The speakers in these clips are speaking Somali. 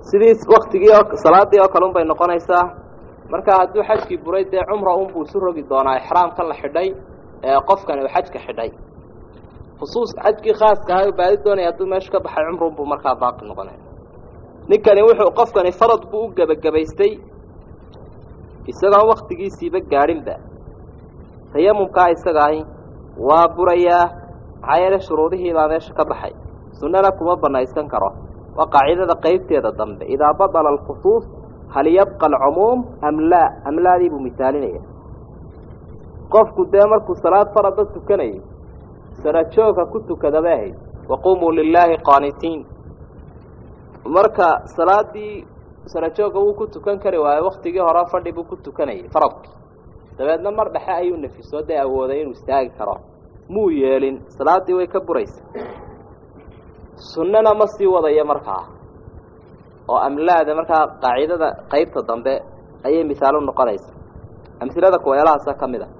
sidii waktigii oo salaadii oo kale un bay noqonaysaa marka hadduu xajkii buray dee cumra unbuu isu rogi doonaa ixraamka la xidhay ee qofkani uu xajka xidhay khusuus xajkii khaaska ahaa baadi doonaya hadduu meesha ka baxay cumra unbuu markaa baaqi noqonaya ninkani wuxuu qofkani farad buu u gebagabaystay isagoon waktigiisiiba gaadhinba tayamumkaa isaga ahi waa burayaa maxaa yeele shuruudihiibaa meesha ka baxay sunnana kuma banaysan karo waa qaacidada qeybteeda dambe idaa badala alkhusuus hal yabqa alcumuum am laa amlaadii buu misaalinaya qofku dee markuu salaad farada tukanayay sarajoogka ku tukadabay ahayd waqumuu lilaahi qaanitiin marka salaadii sarajoogga wuu ku tukan kari waayo waktigii hore fadhi buu ku tukanayay faradkii dabeedna mar dhexe ayuu nafiso dee awooday inuu istaagi karo muu yeelin salaaddii way ka buraysa sunnana ma sii wadayo markaa oo amlaada markaa qaacidada qeybta dambe ayay misaalo noqonaysa amhilada kuweelahaasa ka mid a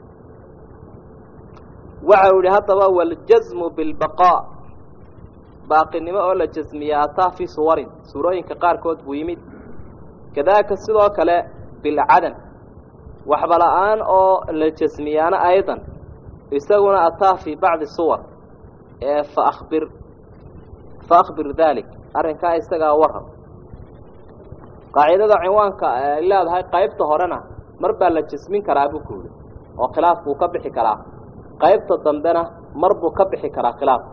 waxa uu yihi haddaba waljasmu bilbaqaa baaqinimo oo la jasmiya ataa fii suwarin suurooyinka qaarkood buu yimid kadaaka sidoo kale bilcadam waxba la-aan oo la jasmiyaano aydan isaguna ataa fii bacdi suwar ee fa abir fa akhbir dalik arrinkaa isagaa waran qaacidada cinwaanka ay leedahay qaybta horena mar baa la jasmin karaa buu ku yidhi oo khilaaf buu ka bixi karaa qaybta dambena mar buu ka bixi karaa khilaafka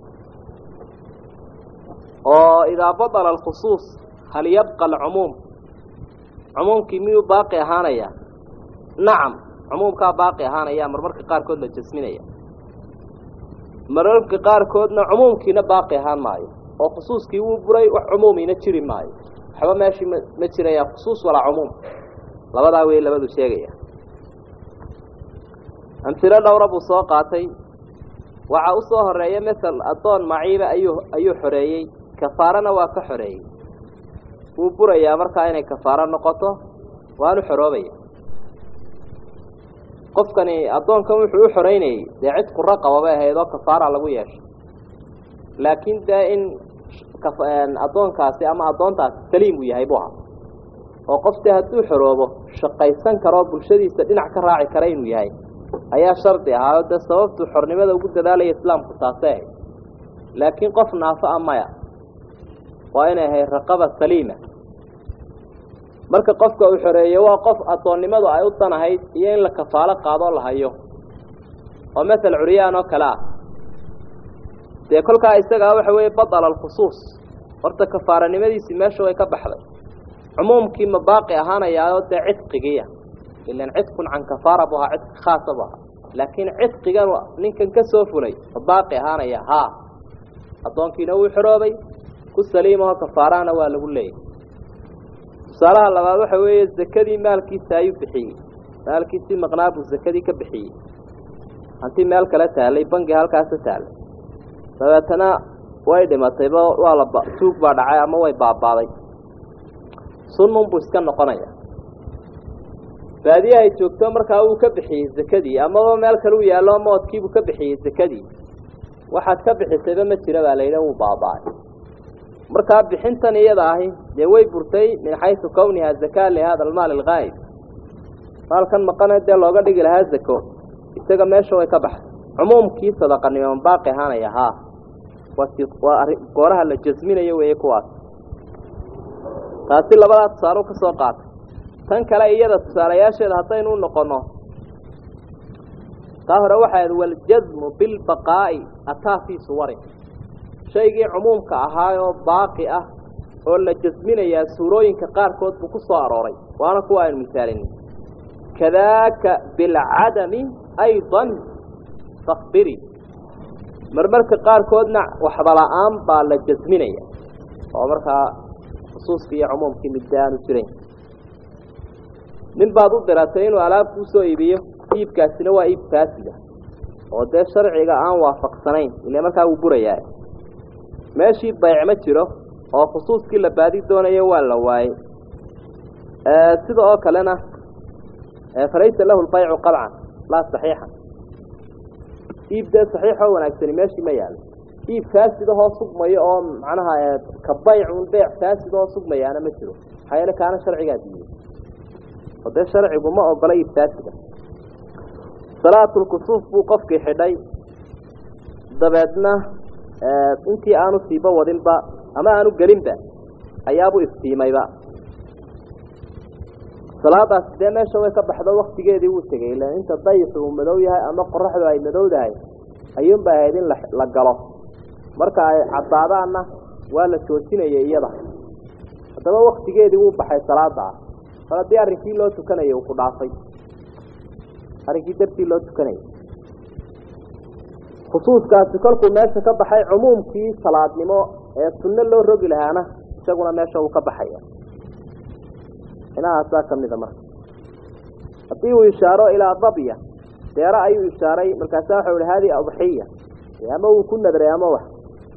oo idaa badala alkhusuus hal yabqa alcumuum cumuumkii miyuu baaqi ahaanaya nacam cumuumkaa baaqi ahaanaya marmarka qaarkood la jasminaya mararka qaarkoodna cumuumkiina baaqi ahaan maayo oo khusuuskii wuu buray wax cumuumiina jiri maayo waxba meeshii ma ma jiraya khusuus walaa cumuum labadaa wey labadu sheegaya amhilo dhowra buu soo qaatay waxaa u soo horeeya masel addoon maciiba ayuu ayuu xoreeyey kafaarana waa ka xoreeyey wuu burayaa markaa inay kafaaro noqoto waanu xoroobaya qofkani addoonkan wuxuu u xoreynayey dee cid quro qaba bay ahayd oo kafaara lagu yeeshay laakiin dee in addoonkaasi ama addoontaasi saliim uu yahay buu ahaa oo qof dee hadduu xoroobo shaqaysan karoo bulshadiisa dhinac ka raaci kara inuu yahay ayaa shardi ahaa oo dee sababtuu xornimada ugu dadaalaya islaamku taasay ahayd laakiin qof naafo a maya waa inay ahayd raqaba saliima marka qofka uu xoreeyo waa qof addoonnimadu ay u danahayd iyo in la kafaalo qaadoo la hayo oo masel curyaan oo kale ah dee kolkaa isagaa waxa weeye badala alkhusuus horta kafaaranimadiisii meesha way ka baxday cumuumkii ma baaqi ahaanayaao dee cidqigiiya ilan cidkun can kafaara bu ahaa cidqi khaasa bu ahaa laakiin cidqigan ninkan ka soo fulay ma baaqi ahaanaya haa addoonkiina wuu xoroobay ku saliimaho kafaarahana waa lagu leeyahy tusaalaha labaad waxa weeye zakadii maalkiisa ayuu bixiyey maalkiisii maqnaa buu zakadii ka bixiyey hantii meel kale taallay bangi halkaasa taallay dabeetana way dhimatayba waa la tuug baa dhacay ama way baabaaday sunnun buu iska noqonaya baadiye ay joogto markaa wuu ka bixiyey zakadii amaba meel kale u yaallo moodkiibuu ka bixiyey zakadii waxaad ka bixisayba ma jira baa layidha wuu baaba-ay markaa bixintan iyada ahi dee way burtay min xaysu kawniha zakaa lihada almaal algaayib maalkan maqane dee looga dhigi lahaa zako isaga meesha way ka baxday cumuumkii sadaqanimo baaqi ahaanaya haa waa gooraha la jasminayo weeye kuwaas taasi labadaa tusaale ka soo qaatay tan kale iyada tusaalayaasheeda haddaynu u noqonno taa hore waxaad waljasmu bilbaqaa'i ataa fii suwarin shaygii cumuumka ahaayoo baaqi ah oo la jasminayaa suurooyinka qaarkood buu ku soo arooray waana kuwa aynu misaalinin kadaaka bilcadami aydan fakbiri marmarka qaarkoodna waxba la-aan baa la jasminaya oo markaa khusuuskii iyo cumuumkii midda aanu jirayn nin baad u diratay inuu alaab kuu soo iibiyo iibkaasina waa iib faasida oo dee sharciga aan waafaqsanayn ile markaa wuu burayaa meeshii bayc ma jiro oo khusuuskii la baadi doonayo waa la waayey sida oo kalena falaysa lahu lbaycu qalcan laa saxiixan iib dee saxiixoo wanaagsani meeshii ma yaalo iib faasid ahoo sugmayo oo macnaha ka baycun beyc faasid ahoo sugmayaana ma jiro maxaa yeele kaana sharcigaa diiday oo dee sharcigu ma ogola iib faasida salaatulkusuuf buu qofkii xidhay dabeedna intii aanu siiba wadinba ama aanu gelinba ayaabuu iftiimayba salaadaasi dee meesha way ka baxdo waktigeedii wuu tegay ilan inta dayixu uu madow yahay ama qoraxdu ay madowdahay ayuunba ahayd in la galo marka ay caddaadaanna waa la joojinaya iyada haddaba waktigeedii wuu baxay salaada mar haddii arrinkii loo tukanayay uu ku dhaafay arrinkii dartii loo tukanayay khusuuskaasi kolkuu meesha ka baxay cumuumkii salaadnimo ee sunno loo rogi lahaana isaguna meesha uu ka baxaya inahaasaa ka mida marka haddii uu ishaaro ilaa dabya deero ayuu ishaaray markaasa waxau ihi hadihi adxiya ama uu ku nadray ama wax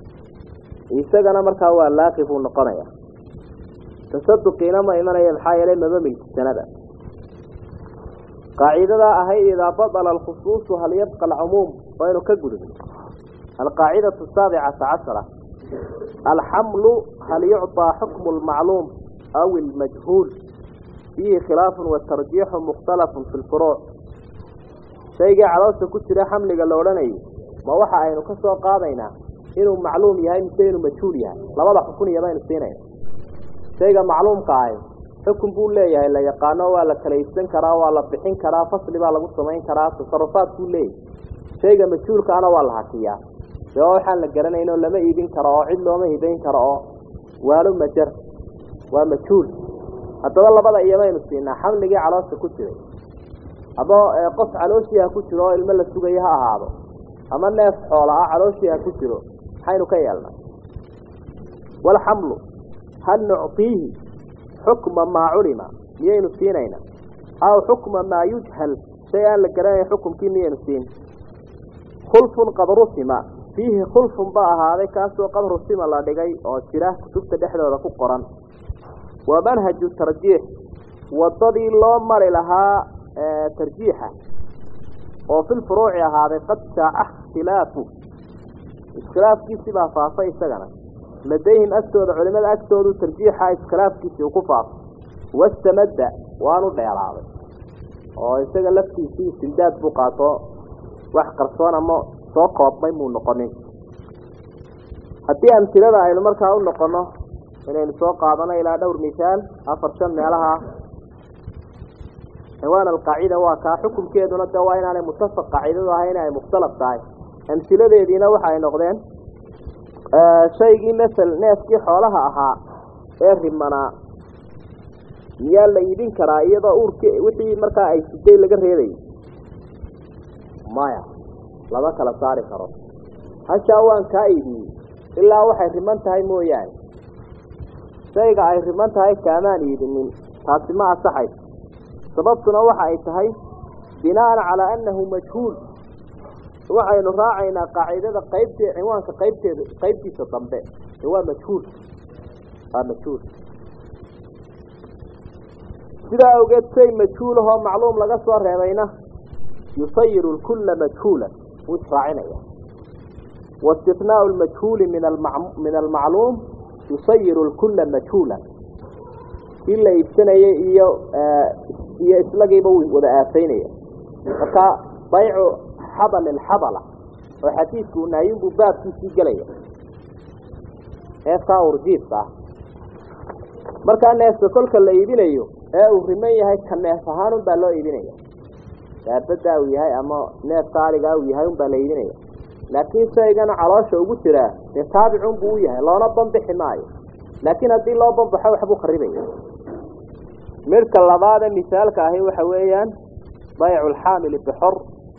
isagana markaa waa laaqi buu noqonaya tasaduqiina ma imanaya maxaa yeelay maba milkisanada qaacidadaa ahayd idaa badala alkhusuusu hal yabqa alcumuum waynu ka gudubnay alqaacidatu saabicata cashara alxamlu hal yucطaa xukmu lmacluum aw ilmajhuul fiihi khilaafun watarjiixu mukhtalafun fi lfuruuc shaygii caloosha ku jira xamliga la odhanayo ma waxa aynu ka soo qaadaynaa inuu macluum yahay mise inuu majhuul yahay labada xukuniya baynu siinayna shayga macluumka ahi xukun buu leeyahay la yaqaano waa la kala iibsan karaa waa la bixin karaa fasli baa lagu samayn karaa tasarufaad buu leeyahay shayga majhuulkaana waa la hakiyaa dee waa waxaan la garanayn oo lama iibin karo oo cid looma hibayn karo oo waalo majar waa majhuul haddaba labada iyomaynu siinaa xamligii caloosha ku jiray ama qof calooshii ha ku jiro oo ilmo la sugayo ha ahaado ama neef xoola ah calooshii ha ku jiro maxaynu ka yeelnaa walxamlu hal nucطiihi xukma maa culima miyaynu siinayna aw xukma maa yujhal shay aan la garanayn xukumkii miyaynu siin khulfun qad rusima fiihi khulfun ba ahaaday kaasoo qad rusima la dhigay oo jira kutubta dhexdooda ku qoran wa manhaju tarjiix wadadii loo mari lahaa tarjiixa oo fi lfuruuci ahaaday qad shaaca ikhtilaafu iskhilaafkiisii baa faafay isagana ladayhim agtooda culimada agtoodu tarjiixa iskhilaafkiisii uu ku faafay wastamadda waanu dheeraaday oo isaga laftiisii istimdaad buu qaato wax qarsoon ama soo koobmay muu noqonin haddii amtilada aynu markaa u noqono inaynu soo qaadano ilaa dhowr misaal afar shan meelaha ciwaan alqaacida waa kaa xukunkeeduna de waa inaanay mutafaq qaacidadu ahay inay mukhtalaf tahay amsiladeediina waxa ay noqdeen shaygii masel neefkii xoolaha ahaa ee rimanaa miyaa la iibin karaa iyadoo uurki wixii markaa ay siday laga reebayy maya lama kala saari karo hashaa waan kaa iibiyey ilaa waxay riman tahay mooyaane shayga ay riman tahay kaamaan iibinin taasi ma asaxayso sababtuna waxa ay tahay binaan calaa annahu majhuul waxaynu raacaynaa qaacidada qaybtee cinwaanka qaybteeda qaybtiisa dambe ee waa majhuul waa majhuul sidaa awgeed shay majhuulahoo macluum laga soo reebayna yusayiru lkulla majhuulan wuu israacinaya waistinaau lmajhuuli min min almacluum yusayiru lkulla majhuulan kii la iibsanayay iyo iyo islagiiba wuu wada aafaynaya marka baycu xabal ilxabala oo xadiidku naayinbuu baabkiisii gelaya neefkaa urjiifka ah markaa neefka kolka la iibinayo ee uu riman yahay ka neef ahaan unbaa loo iibinaya daabaddaa uu yahay ama neefka aligaa uu yahay unbaa la iibinaya laakiin shaygana caloosha ugu jiraa dee taabicunbuu u yahay loona banbixi maayo laakiin haddii loo banbaxo waxbuu kharibaya midhka labaade misaalka ahi waxa weeyaan baycu alxaamili bixor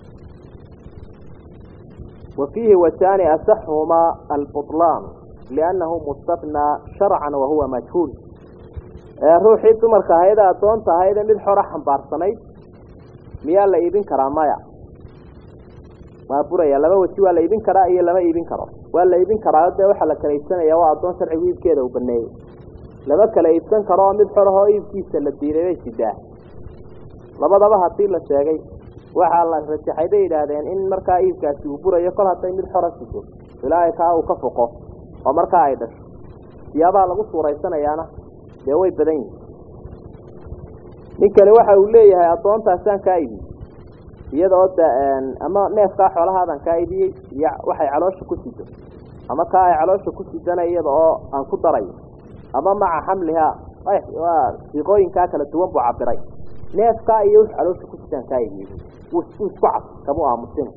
wa fiihi wajaani asaxhumaa albutlaan liannahu mustathnaa sharcan wahuwa majhuul ruuxii dumarka ahaydee addoonta ahaydee mid xora xambaarsanayd miyaa la iibin karaa maya waa buraya laba weji waa la iibin karaa iyo lama iibin karo waa la iibin karaa dee waxaa la kala iibsanaya waa addoon sharcigu iibkeeda uu baneeyey lama kala iibsan karo oo mid xorahoo iibkiisa la diiday bay sidaa labadaba hadii la sheegay waxaa la rajaxay bay yidhaahdeen in markaa iibkaasi uu burayo kol hadday mid xora sido ilaahay kaa uu ka foqo oo markaa ay dhasho siyaabaha lagu suuraysanayaana dee way badan yihin ninkani waxa uu leeyahay addoontaasaan kaa ibiyey iyada oo da ama neefkaa xoolahaadan kaa ibiyey iyo waxay caloosha ku sido ama kaa ay caloosha ku sidana iyada oo aan ku darayo ama maca xamlihaa waa siiqooyinkaa kala duwan buu cabiray neefkaa iyo wix caloosha ku sidaan kaa ibiyey wuu isku cad kamuu aamusina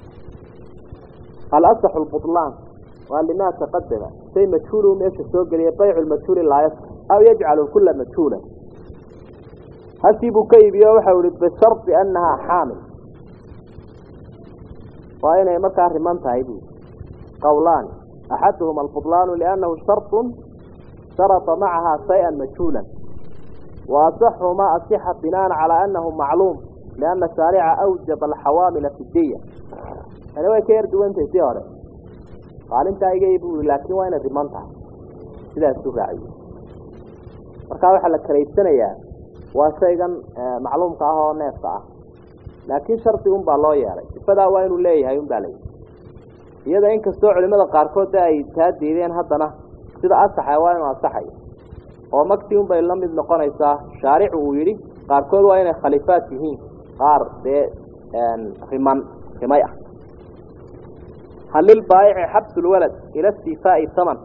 alasaxu lbutlaan waa limaa taqadama shay majhuulu meesha soo geliya baycu lmajhuuli laa yasx aw yajcalu kula majhuula hasii buu ka iibiyo waxau ihi bishardi annahaa xaamil waa inay markaa riman tahay bu qawlaani axaduhuma albutlaanu liannahu sharطun sharطa macahaa shayئa majhuula wa asaxumaa asixa binaan calaa annahu macluum lianna shaarica awjaba alxawaamila fi diya tani way ka yar duwantahay si hore qaalintaa iga bu i laakiin waa inay riman tahay sidaasuu raaciye markaa waxaa la karaysanayaa waa shaygan macluumka ah oo neefka ah laakiin shardi un baa loo yeelay sifadaa waa inuu leeyahay un baa layidhi iyada inkastoo culimada qaarkood de ay taa diideen haddana sida asaxa waa inuu asaxayo oo magtii un bay la mid noqonaysaa shaaricu uu yidhi qaarkood waa inay khalifaat yihiin qaar dee riman rimay ah hal lilbaayici xabsu lwalad ila istifaa'i haman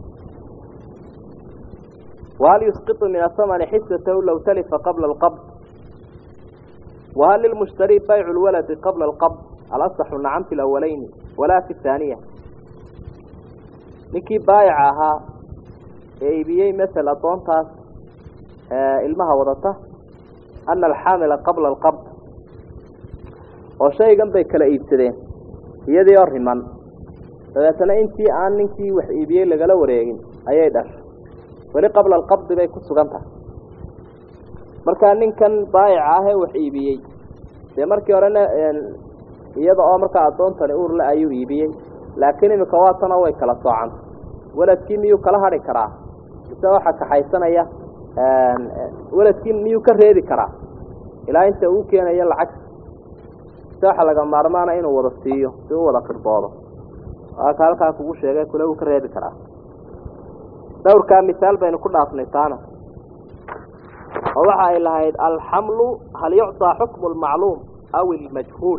wahal yusqiطu min ahamani xisatahu low talifa qabla alqabd wahal lilmushtari baycu lwaladi qabla alqabd alasaxu nacam fi lawaleyni walaa fi haaniya ninkii baayica ahaa ee iibiyey masel addoontaas ilmaha wadata ana alxaamila qabla alqabd oo shaygan bay kala iibsadeen iyadii oo riman dabeetana intii aan ninkii wax iibiyey lagala wareegin ayay dhashay weli qabla alqabdi bay ku sugan tahay markaa ninkan baayica ah ee wax iibiyey dee markii horena iyada oo markaa addoontani uurle ayuu iibiyey laakiin iminka waatana way kala soocanta weladkii miyuu kala hadhi karaa mise waxaa kaxaysanaya weladkii miyuu ka reebi karaa ilaa inta uu keenayo lacagta mise waxaa laga maarmaana inuu wada siiyo si u wada qirboodo waaka halkaa kugu sheegay kule wuu ka reebi karaa dhowrkaa misaal baynu ku dhaafnay taana oo waxa ay lahayd alxamlu hal yucطaa xukmu lmacluum aw ilmajhuul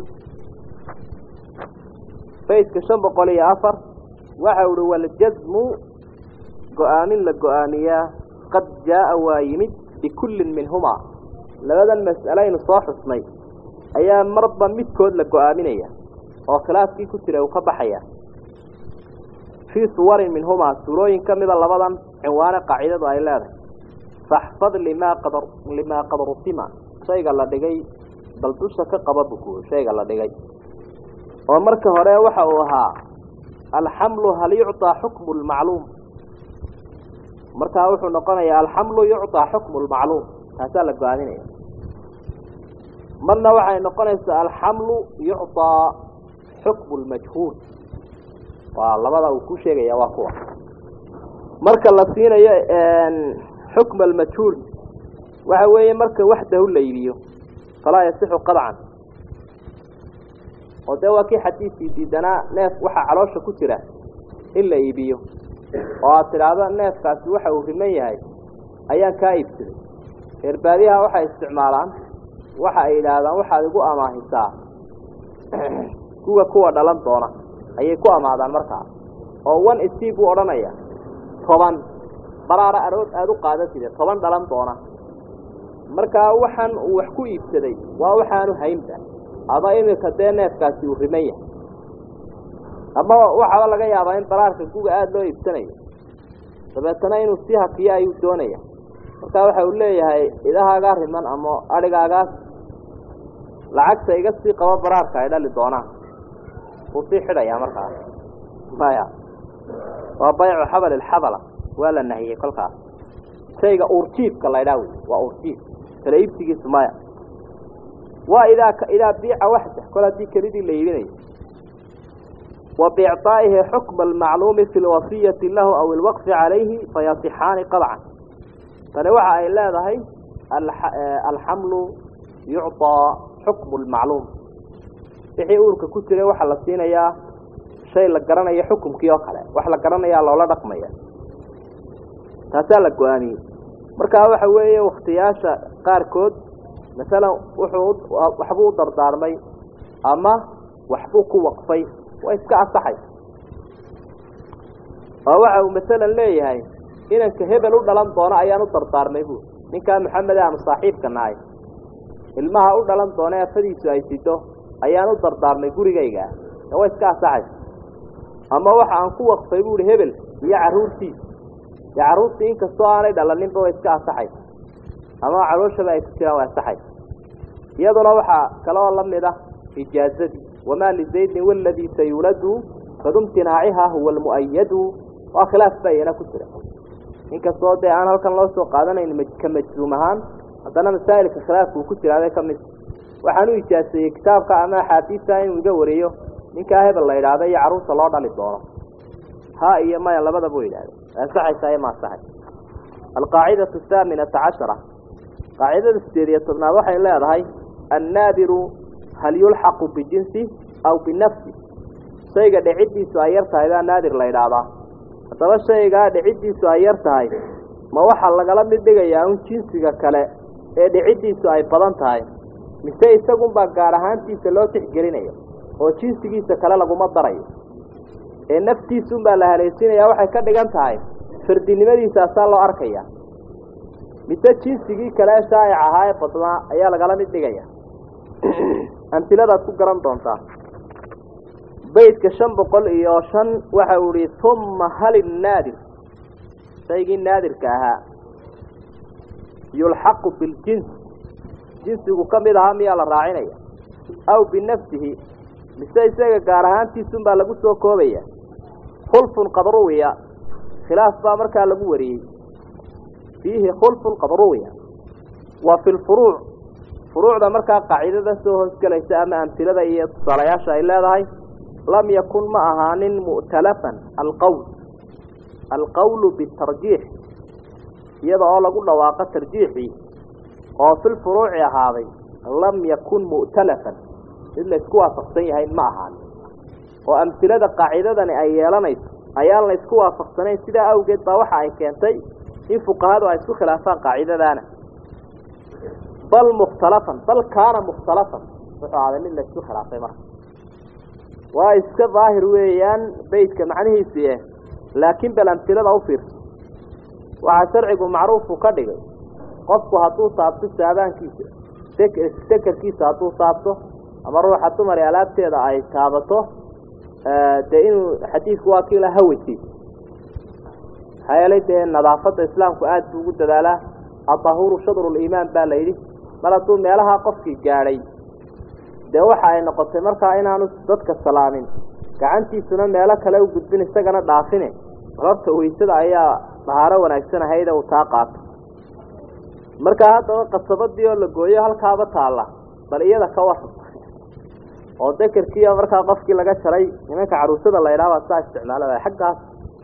baytka shan boqol iyo afar waxa uhi waljazmu go-aamin la go-aamiyaa qad jaaa waa yimid bikullin minhumaa labadan mas'alaynu soo xusnay ayaa marba midkood la go-aaminaya oo khilaafkii ku jira uu ka baxaya fii suwarin minhumaa suurooyin ka mida labadan cinwaane qaacidadu ay leedahay faxfad limaa qad limaa qad rusima shayga la dhigay bal dusha ka qaba buku shayga la dhigay oo marka hore waxa uu ahaa alxamlu hal yucطaa xukmu lmacluum markaa wuxuu noqonayaa alxamlu yucطaa xukmu lmacluum taasaa la go-aaminaya marna waxay noqonaysaa alxamlu yucطaa xukmu lmajhuul waa labada uu ku sheegaya waa kuwa marka la siinayo xukm almajhuul waxa weeye marka waxdahu la iibiyo falaa yasixu qadcan oo dee waa kii xadiidkii diidanaa neef waxaa caloosha ku jira in la iibiyo oo aad tidhaahdo neefkaasi waxa uu riman yahay ayaan kaa iibsaday reer baadiyaha waxay isticmaalaan waxa ay yidhaahdaan waxaad igu amaahisaa kuwa kuwa dhalan doona ayay ku amaadaan markaa oo one steve buu odhanaya toban baraara arood aada u qaadatide toban dhalan doona markaa waxaan uu wax ku iibsaday waa waxaanu haynba ama iminka dee neefkaasi uu riman yahay ama waxaba laga yaabaa in baraarka guga aada loo iibsanayo dabeetana inuu sii hakiyo ayuu doonaya markaa waxa uu leeyahay idahaagaa riman ama adhigaagaas lacagta iga sii qabo baraarka ay dhali doonaan wuu sii xidhayaa markaas maya waa baycu xabal ilxabala waa la nahiyey kolkaas shayga uurjiifka la ydhaa wey waa uurjiif kala iibsigiisu maya waa idaa idaa biica waxda kol haddii kelidii la iibinayo wa biicطaa'ihi xukma almacluumi fi lwasiyati lahu aw ilwaqfi calayhi fayasixaani qadcan tani waxa ay leedahay alxamlu yucطaa xukmu lmacluum wixii uurka ku jiray waxaa la siinayaa shay la garanayo xukumkii oo kale wax la garanayaa loola dhaqmaya taasaa la go-aamiyey markaa waxa weeye waktiyaasha qaarkood masalan wuxuu waxbuu u dardaarmay ama waxbuu ku waqfay waa iska asaxay oo waxa uu masalan leeyahay inanka hebel u dhalan doono ayaan u dardaarmay bu ninkaa maxamed aanu saaxiibka nahay ilmaha u dhalan doona afadiisu ay sido ayaan u dardaarmay gurigayga waa iska asaxay ama waxa aan ku waqfay buuhi hebel iyo carruurtiisa dee carruurtii inkastoo aanay dhalaninba way iska asaxay ama calooshaba ay ku jiraan waa asaxay iyaduna waxaa kaloo la mid ah ijaazadii wamaa lizaydin waladii sayuladu fadumtinaaciha huwa almu'ayadu waa khilaaf baa iyana ku jira inkastoo dee aan halkan loo soo qaadanayn ka majzuum ahaan haddana masaa'ilka khilaafka uu ku jiraabay ka mid waxaan u ijaaseeyey kitaabka ama axaadiista inuu iga wariyo ninkaa hebel la idhaahda iyo carruurta loo dhali doono ha iyo maya labadaba u yidhahda ansaxaysaa iyo ma ansaxay alqaacidatu ahaaminata cashara qaacidada sideed iyo tobnaad waxay leedahay annaadiru hal yulxaqu bijinsi aw binafsi shayga dhiciddiisu ay yar tahay baa naadir la idhaahdaa haddaba shaygaa dhiciddiisu ay yar tahay ma waxaa lagala mid dhigayaa un jinsiga kale ee dhiciddiisu ay badan tahay mise isagunbaa gaar ahaantiisa loo tixgelinaya oo jinsigiisa kale laguma darayo ee naftiisunbaa la haleesinayaa waxay ka dhigan tahay fardinimadiisaasaa loo arkaya mise jinsigii kale ee shaa'ic ahaa ee badnaa ayaa lagala mid dhigaya amtiladaad ku garan doontaa baydka shan boqol iyo shan waxa uu ihi humma hal innaadir shaygii naadirka ahaa yulxaqu biljins jinsigu ka mid ahaa miyaa la raacinaya aw binafsihi mise isaga gaar ahaantiisunbaa lagu soo koobaya khulfun qad ruwiya khilaaf baa markaa lagu wariyey fiihi khulfun qad ruwiya wa fi lfuruuc furuucda markaa qaacidada soo hoosgelaysa ama amtilada iyo tusaalayaasha ay leedahay lam yakun ma ahaanin mu'talafan alqowl alqowlu bitarjiix iyada oo lagu dhawaaqo tarjiixii oo filfuruuci ahaaday lam yakun mu'talafan mid laysku waafaqsan yahay ma ahaanin oo amtilada qaacidadani ay yeelanayso ayaan laysku waafaqsanayn sidaa awgeed baa waxa ay keentay in fuqahadu ay isku khilaafaan qaacidadaana bal mukhtalafan bal kaana mukhtalafan wuxuu ahaaday mid laysku khilaafay marka waa iska daahir weeyaan beydka macnihiisi eh laakiin bal amtilada u fiirso waxaa sharcigu macruufu ka dhigay qofku hadduu taabto saabaankiisa dekerkiisa hadduu taabto ama ruuxa dumar ee alaabteeda ay taabato dee inuu xadiidku waa kiila haweysiisa maxaa yeelay dee nadaafadda islaamku aada buu ugu dadaalaa adahuru shadruliimaan baa la yidhi mar hadduu meelaha qofkii gaadhay dee waxa ay noqotay markaa inaanu dadka salaamin gacantiisuna meelo kale u gudbin isagana dhaafine balorta weysada ayaa dahaaro wanaagsan ahayda uu taa qaato markaa haddaba qasabadii oo la gooyo halkaaba taalla bal iyada ka waran oo dekerkiiya markaa qofkii laga jaray nimanka caruusada la idhaha baa saa isticmaalada xaggaas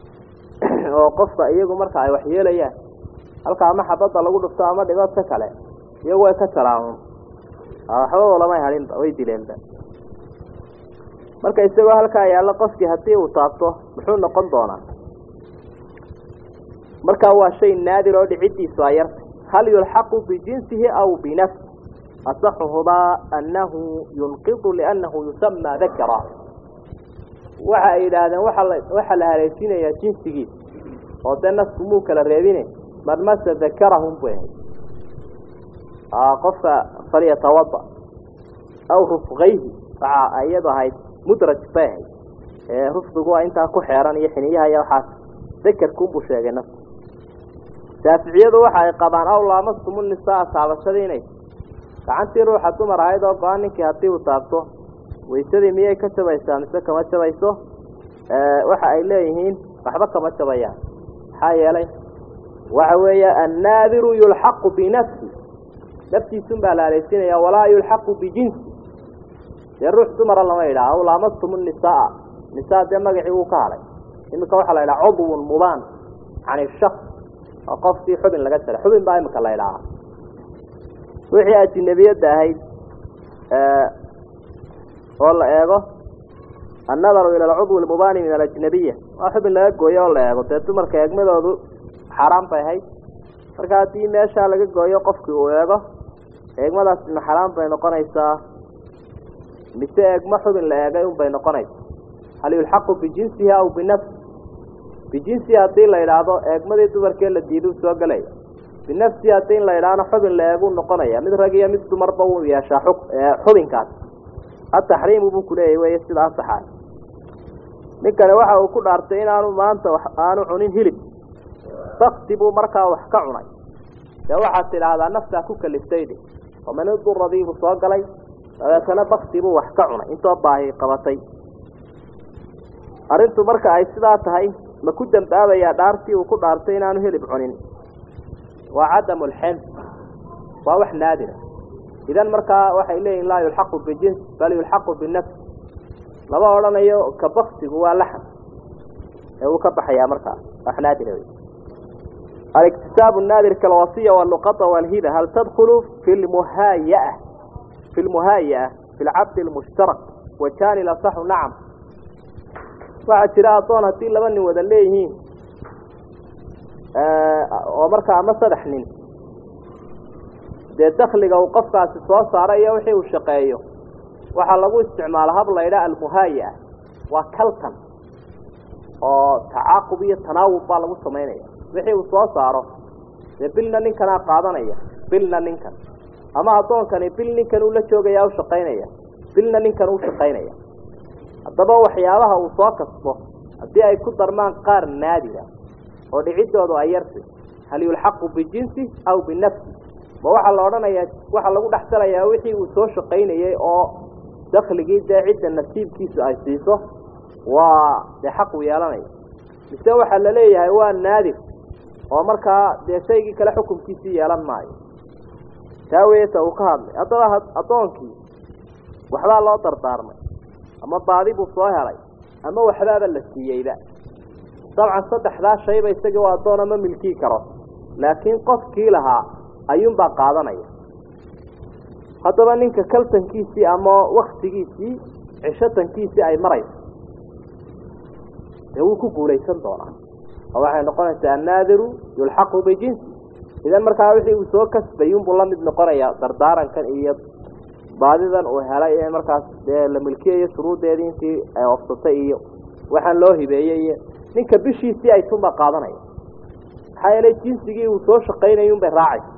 oo qofka iyagu marka ay waxyeelayaan halka ama xabadda lagu dhufto ama dhibadka kale iyagu way ka jaraan waxba lamay hadhinba way dileenba marka isagoo halkaa yaallo qofkii haddii uu taabto muxuu noqon doonaa markaa waa shay naadir oo dhiciddiisu ay yartay hal yulxaqu bijinsihi aw binafsi asaxuhumaa annahu yunqidu liannahu yusamaa dakara waxa ay yidhaahdeen waa waxaa la haleesinayaa jinsigiisa oo dee nasku muu kala reebine man masa dakarahum bu ahay qofka falyatawada aw rufqayhi waxa iyadu ahayd mudraj bay ahayd ee rufdigu waa intaa ku xeeran iyo xiniyaha iyo waxaas dakarkuunbuu sheegay nasku shaaficiyadu waxa ay qabaan aw laamastumu nisaa taabashadii inay gacantii ruuxa dumar ahayd oo go-aan ninkii haddii uu taabto waysadii miyay ka jabaysaa mise kama jabayso waxa ay leeyihiin waxba kama jabayaan maxaa yeelay waxa weeye annaadiru yulxaqu binafsi naftiisun baa la aleysinaya walaa yulxaqu bijinsi dee ruux dumara lama yidhaha aw laamastumu nisaa nisaa dee magacii wuu ka hadhay iminka waxaa la yidhaha cudwun mubaan can ishaks oo qofkii xubin laga jaray xubin baa imika la idhaahaa wixii ajinebiyadda ahayd oo la eego annadaru ila alcudwi almubaani min alajnabiya waa xubin laga gooyo oo la eego dee dumarka eegmadoodu xaaraan bay ahayd marka haddii meeshaa laga gooyo qofkii uu eego eegmadaasna xaraan bay noqonaysaa mise eegmo xubin la eegay unbay noqonaysa hal yulxaqu bijinsihi aw binafsi bijinsihi haddii la idhaahdo eegmadii dumarkee la diiduu soo gelaya binafsihi haddii in la idhaahno xubin la eeguu noqonaya mid rag iyo mid dumarba uu yeeshaa xubinkaas ataxriimu buu kuleeyahy wey sida asaxaay ninkani waxa uu ku dhaartay inaanu maanta aanu cunin hilib bakti buu markaa wax ka cunay dee waxaad tidhaahdaa naftaa ku kaliftayde omaniduradiibuu soo galay dabeetana bakti buu wax ka cunay intoo baahi qabatay arrintu marka ay sidaa tahay ma ku dambaabayaa dhaartii uu ku dhaartay inaanu hilib cunin waa cadamu lxen waa wax naadira idan markaa waxay leeyihin laa yulxaqu bijins bal yulxaqu binafs lama odhanayo ka baktigu waa laxan ee uu ka baxayaa markaa wax naadira wey الاكتساب النادر كالوصية واللقطة والهبة هل تدخل في المهايئة في المهايئة في العبد المشترك وكان الأصح نعم waxaa jira adoon haddii laba nin wada leeyihiin oo markaa ama saddex nin dee dakliga uu qofkaasi soo saaro iyo wixii uu shaqeeyo waxaa lagu isticmaala hab la ydhaha almuhaayi'a waa kaltan oo tacaaqub iyo tanaawub baa lagu samaynaya wixii uu soo saaro dee bilna ninkanaa qaadanaya bilna ninkan ama addoonkani bil ninkan uu la joogaya u shaqaynaya bilna ninkan u shaqaynaya haddaba waxyaabaha uu soo kasbo haddii ay ku darmaan qaar naadira oo dhiciddoodu ay yartay hal yulxaqu bijinsi aw binafsi ma waxaa la odhanayaa waxaa lagu dhexsalayaa wixii uu soo shaqaynayey oo dakligii dee cidda nasiibkiisu ay siiso waa dee xaq uu yeelanaya mise waxaa la leeyahay waa naadir oo markaa dee shaygii kale xukunkiisii yeelan maayo taa weeta uu ka hadlay haddaba addoonkii waxbaa loo dardaarmay ama baadi buu soo helay ama waxbaaba la siiyeyba dabcan saddexdaa shayba isagii oo addoona ma milkii karo laakiin qofkii lahaa ayuunbaa qaadanaya haddaba ninka kaltankiisii ama waktigiisii cishatankiisii ay marayso dee wuu ku guulaysan doonaa oo waxay noqonaysaa annaadiru yulxaqu bijinsi idan markaa wixii uu soo kasbay unbuu la mid noqonayaa dardaarankan iyo baadidan uu helay ee markaas dee la milkiyayo shuruuddeedii intii ay ofsatay iyo waxaan loo hibeeyey iyo ninka bishiisii ay tunba qaadanaya maxaa yeelay jinsigii uu soo shaqaynayay unbay raacaysa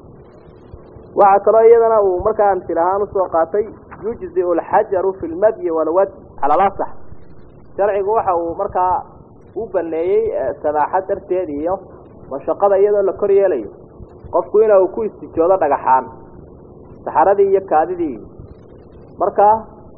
waxaa kaloo iyadana uu markaa amsil ahaan usoo qaatay yujziu alxajaru fi lmadyi walwad cala alasax sharcigu waxa uu markaa u baneeyey samaaxad darteed iyo mashaqada iyadoo la kor yeelayo qofku ina uu ku istijoodo dhagaxaan saxaradii iyo kaadidii markaa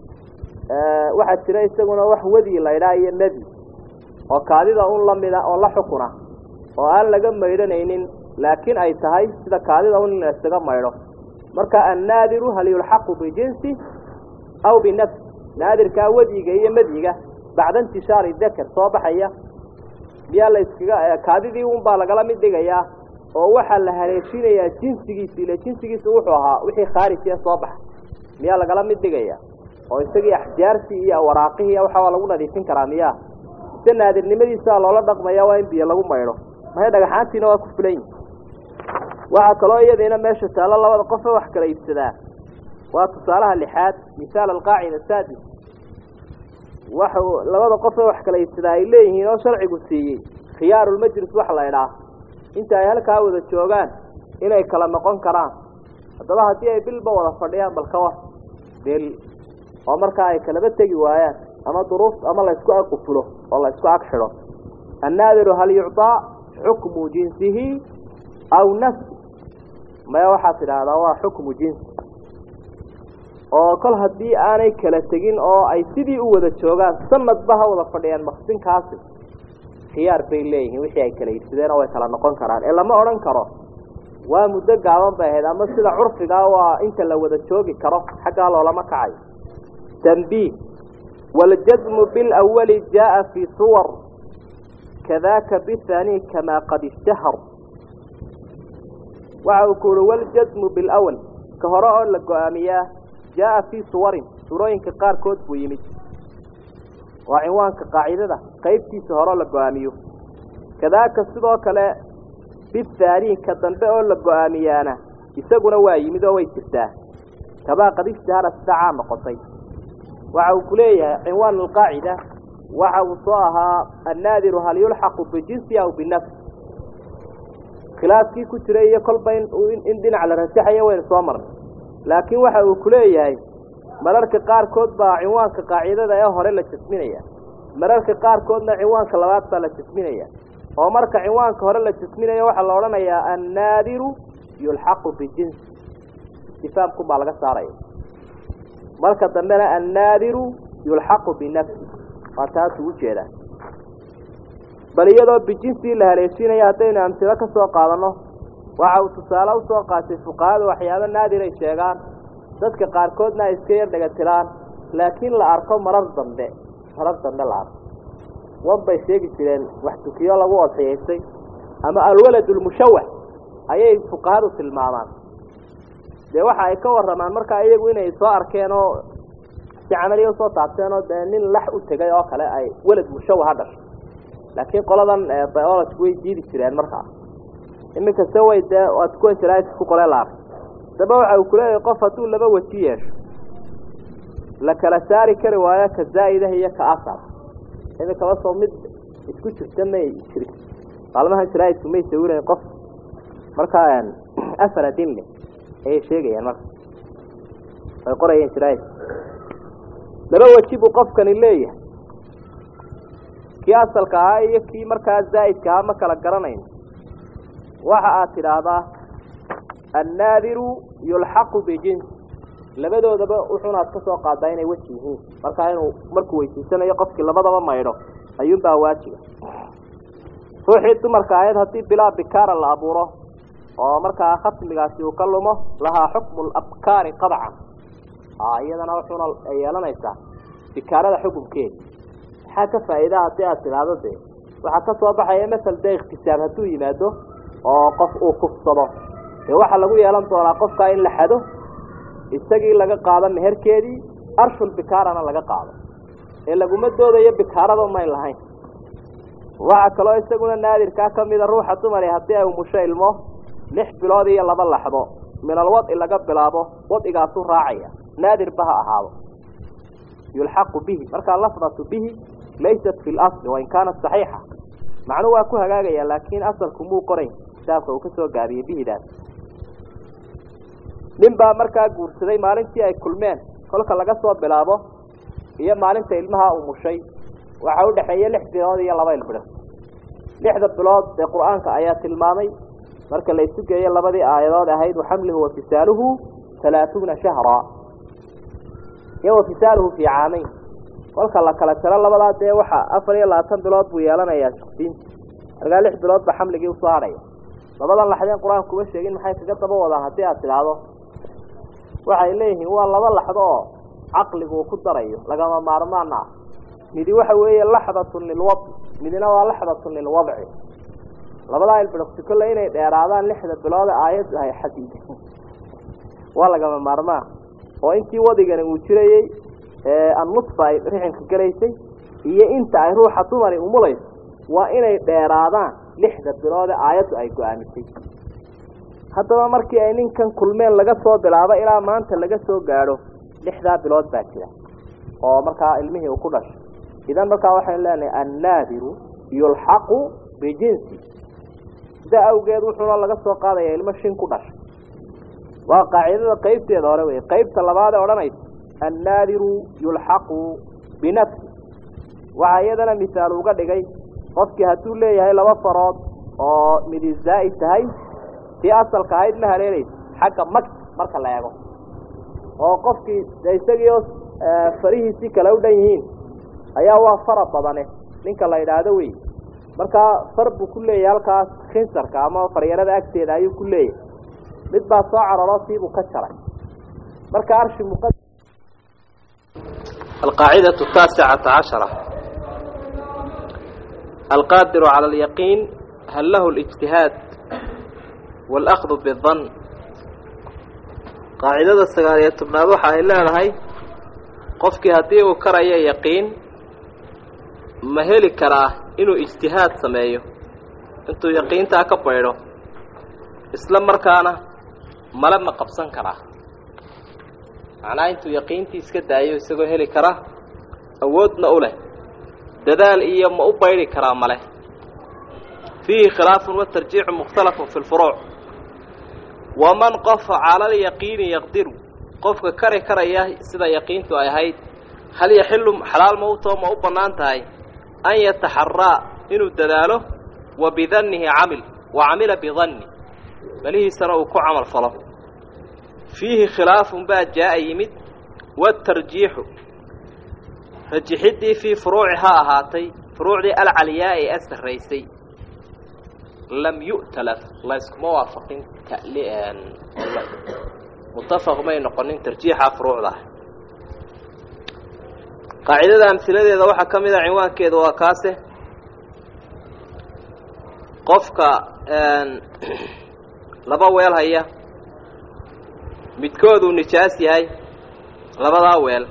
waxaa jira isaguna wax wadi la ydhaa iyo nadi oo kaadida un lamida oo la xukuna oo aan laga maydhanaynin laakiin ay tahay sida kaadida un in la isaga maydho marka annaadiru hal yulxaqu bijinsi aw binafsi naadirkaa wadiga iyo madyiga bacda intishaari dakar soo baxaya miyaa la iskaga kaadidii un baa lagala mid dhigayaa oo waxaa la haleeshinayaa jinsigiisi ile jinsigiisu wuxuu ahaa wixii khaarija soo baxa miyaa lagala mid dhigaya oo isagii axjaartii iyo waraaqihii waxa waa lagu nadiifin karaa miyaa mise naadirnimadiisa loola dhaqmaya waa in biyo lagu maydho mahay dhagaxaantiina waa ku fulan yihi waxaa kaloo iyadiina meesha taallo labada qofe wax kala iibsadaa waa tusaalaha lixaad misaal alqaacida saadis waxa labada qofe wax kala iibsadaa ay leeyihiin oo sharcigu siiyey khiyaarulmajlis wax la idhaa inta ay halkaa wada joogaan inay kala noqon karaan haddaba haddii ay bilba wada fadhiyaan bal ka war bil oo markaa ay kalaba tegi waayaan ama duruuf ama laysku agqufulo oo laysku ag xidho annaadiru hal yucطaa xukmu jinsihi aw nafsi maya waxaad tidhaahdaa waa xukmu jinsi oo kol haddii aanay kala tegin oo ay sidii u wada joogaan sanadba ha wada fadhiyaan maqsinkaasi khiyaar bay leeyihiin wixii ay kala iibsadeen oo way kala noqon karaan ee lama odhan karo waa muddo gaaban bay ahayd ama sida curfigaa waa inta la wada joogi karo xaggaa loolama kacayo tanbiih waljazmu bilawali jaaa fii suwar kadaaka bithani kamaa qad ishtahar waxa uu ku uhi waljazmu bilawal ka hore oo la go-aamiyaa jaaa fii suwarin surooyinka qaarkood buu yimid waa cinwaanka qaacidada qaybtiisa horeo la go-aamiyo kadaaka sidoo kale bihaani ka dambe oo la go-aamiyaana isaguna waa yimid oo way jirtaa kabaa qad ishtahara sida caan noqotay waxa uu ku leeyahay cinwaan alqaacida waxa uu soo ahaa annaadiru hal yulxaqu bijinsi aw binafsi khilaafkii ku jiray iyo kolba in dhinac la rajaxayo waynu soo marnay laakiin waxa uu ku leeyahay mararka qaarkood baa cinwaanka qaacidada ee hore la jasminaya mararka qaarkoodna cinwaanka labaad baa la jasminaya oo marka cinwaanka hore la jasminayo waxaa la odhanayaa annaadiru yulxaqu bijinsi istifaamkun baa laga saaraya marka dambena annaadiru yulxaqu binafsi waa taasuu ujeedaa bal iyadoo bijinsii la haleeshiinaya haddaynu amsilo ka soo qaadanno waxa uu tusaale usoo qaatay fuqahadu waxyaabo naadir ay sheegaan dadka qaarkoodna ay iska yar dhagatiraan laakiin la arko marar dambe marar dambe la arko wan bay sheegi jireen wax tukiyo lagu odxiyaystay ama alwalad lmushawax ayay fuqahadu tilmaamaan dee waxa ay ka waramaan markaa iyagu inay soo arkeen oo si camaliya usoo taabteen oo dee nin lax u tegay oo kale ay welad mushawaha dhashay laakiin qoladan biology way diidi jireen markaa iminka se way dee waad kuwa jaraa'idka ku qolee la arkay daba waxa uu kuleeyahay qof hadduu laba weji yeesho la kala saari kari waayo ka zaa'idah iyo ka asal iminkaba soo mid isku jirta may jiri maalmahan jaraa'idku may sawirayn qof markaa afar adin leh ayay sheegayaan marka ay qorayeen jaraa'idka laba weji buu qofkani leeyahay kii asalka ahaa iyo kii markaa zaa'idka ahaa ma kala garanayn waxa aad tidhaahdaa annaadiru yulxaqu bijins labadoodaba wuxuunaad ka soo qaadaa inay weji yihiin markaa inuu markuu weysiisanayo qofkii labadaba maydho ayuunbaa waajiba ruuxii dumarka ahayd haddii bilaa bikaara la abuuro oo markaa khatmigaasi uu ka lumo lahaa xukmu labkaari qadcan iyadana wuxuuna yeelanaysaa bikaarada xukumkeeda maxaa ka faa'iidaa haddii aad tidhaahdo dee waxaa ka soo baxaya masal dee ikhtisaab hadduu yimaado oo qof uu kufsado dee waxaa lagu yeelan doonaa qofkaa in la xado isagii laga qaado meherkeedii arshul bikaarana laga qaado ee laguma doodayo bikaarada may lahayn waxaa kaloo isaguna naadirkaa ka mida ruuxa dumari haddii ay umusho ilmo lix bilood iyo laba laxdo minal wadci laga bilaabo wadcigaasuu raacaya naadirba ha ahaado yulxaqu bihi markaa lafdatu bihi laysat fi lasli wain kaanat saxiixa macnuu waa ku hagaagaya laakiin asalku muu qorayn kitaabka uu ka soo gaabiyey bihidaas nin baa markaa guursaday maalintii ay kulmeen kolka laga soo bilaabo iyo maalinta ilmaha umushay waxa u dhexeeya lix bilood iyo laba ilbilood lixda bilood dee qur-aanka ayaa tilmaamay marka la isu geeyo labadii aayadood ahayd waxamluhu wafisaaluhu halaatuuna shahra iyo wafisaaluhu fii caamayn kolka la kala tiro labadaa dee waxa afar iyo labaatan bilood buu yeelanayaa shaqsiinta markaa lix bilood ba xamligii usoo hadhaya labadan laxdeen qur-aanku kuma sheegin maxay kaga daba wadaan haddii aad tidhaahdo waxay leeyihiin waa laba laxdo oo caqligu uu ku darayo lagama maarmaana ah midi waxa weeye laxdatun lilwadci midina waa laxdatun lilwadci labadaa ilbidhaqsi kolle inay dheeraadaan lixda bilood aayaddu ay xadiida waa lagama maarmaan oo intii wadigani uu jirayey annusfa ay rixinka gelaysay iyo inta ay ruuxa dumari umulayso waa inay dheeraadaan lixda biloode aayaddu ay go-aamisay haddaba markii ay ninkan kulmeen laga soo bilaabo ilaa maanta laga soo gaadho lixdaa bilood baa jira oo markaa ilmihii uu ku dhashay idan markaa waxaynu leenahay annaadiru yulxaqu bijinsi sidaa awgeed wuxuuna laga soo qaadaya ilmo shin ku dhashay waa qaacidada qaybteeda hore wey qaybta labaad ee odhanaysa annaadiru yulxaqu binafsi waxaa iyadana misaal uga dhigay qofkii hadduu leeyahay laba farood oo midi zaa'id tahay tii asalka ahayd ma haleelaysa xagga mag marka la eego oo qofkii de isagiioo farihiisii kale u dhan yihiin ayaa waa fara badane ninka la yidhaahdo wey markaa far buu ku leeyahay halkaas khinsarka ama faryarada agteeda ayuu ku leeyahay mid baa soo cararo siibuu ka jaray marka arshi muqa القاعدة التاسعة عشرة القادر على اليقين هل له الاجتهاد والأخذ بالظن قاعدة السقالية تبنادوحة إلا لهي قفك هديه كرأي يقين ma heli karaa inuu ijtihaad sameeyo intuu yaqiintaa ka baydho isla markaana male ma qabsan karaa macnaha intuu yaqiintii iska daayo isagoo heli kara awoodna u leh dadaal iyo ma u baydhi karaa male fiihi khilaafun watarjiixu mukhtalafun fi lfuruuc waman qofa cala alyaqiini yaqdiru qofka kari karaya sida yaqiintu ay ahayd hal yaxilu xalaal mawtoo ma u bannaan tahay an yataxaraa inuu dadaalo wa bidannihi camil wa camila bidanni malihiisana uu ku camal falo fiihi khilaafun baa jaa-a yimid waatarjiixu rajixiddii fii furuuci ha ahaatay furuucdii alcaliyaa ee asarraysay lam yu'talaf layskuma waafaqin mutafaq may noqonin tarjiixa furuucda ah qaacidada amhiladeeda waxaa ka mid a cinwaankeeda waa kaase qofka laba weel haya midkooduu nijaas yahay labadaa weel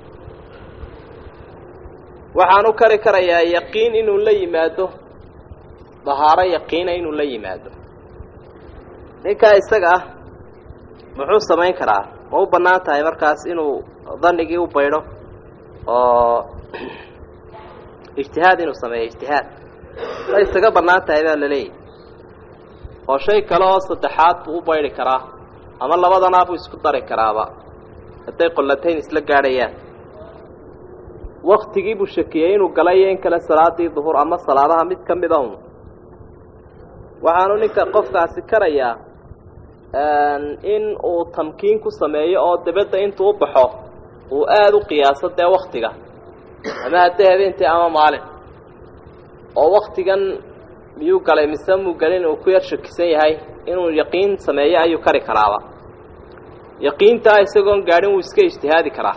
waxaan u kari karayaa yaqiin inuu la yimaado dahaaro yaqiina inuu la yimaado ninkaa isaga ah muxuu samayn karaa ma u bannaan tahay markaas inuu danigii u baydho oo ijtihaad inuu sameeyo ijtihaad ma isaga bannaan tahay baa laleeyahy oo shay kale oo saddexaad buu u baydhi karaa ama labadanaa buu isku dari karaaba hadday qollatayn isla gaadhayaan waktigii buu shakiyey inuu galay iyo in kale salaadii duhur ama salaadaha mid ka mid ahun waxaanu ninka qofkaasi karayaa in uu tamkiin ku sameeyo oo dabadda intuu u baxo uu aada u qiyaaso dee waktiga ama haddee habeentii ama maalin oo waktigan miyuu galay mise muu galin uu ku yar shakisan yahay inuu yaqiin sameeyo ayuu kari karaaba yaqiintaa isagoon gaadhin wuu iska ijtihaadi karaa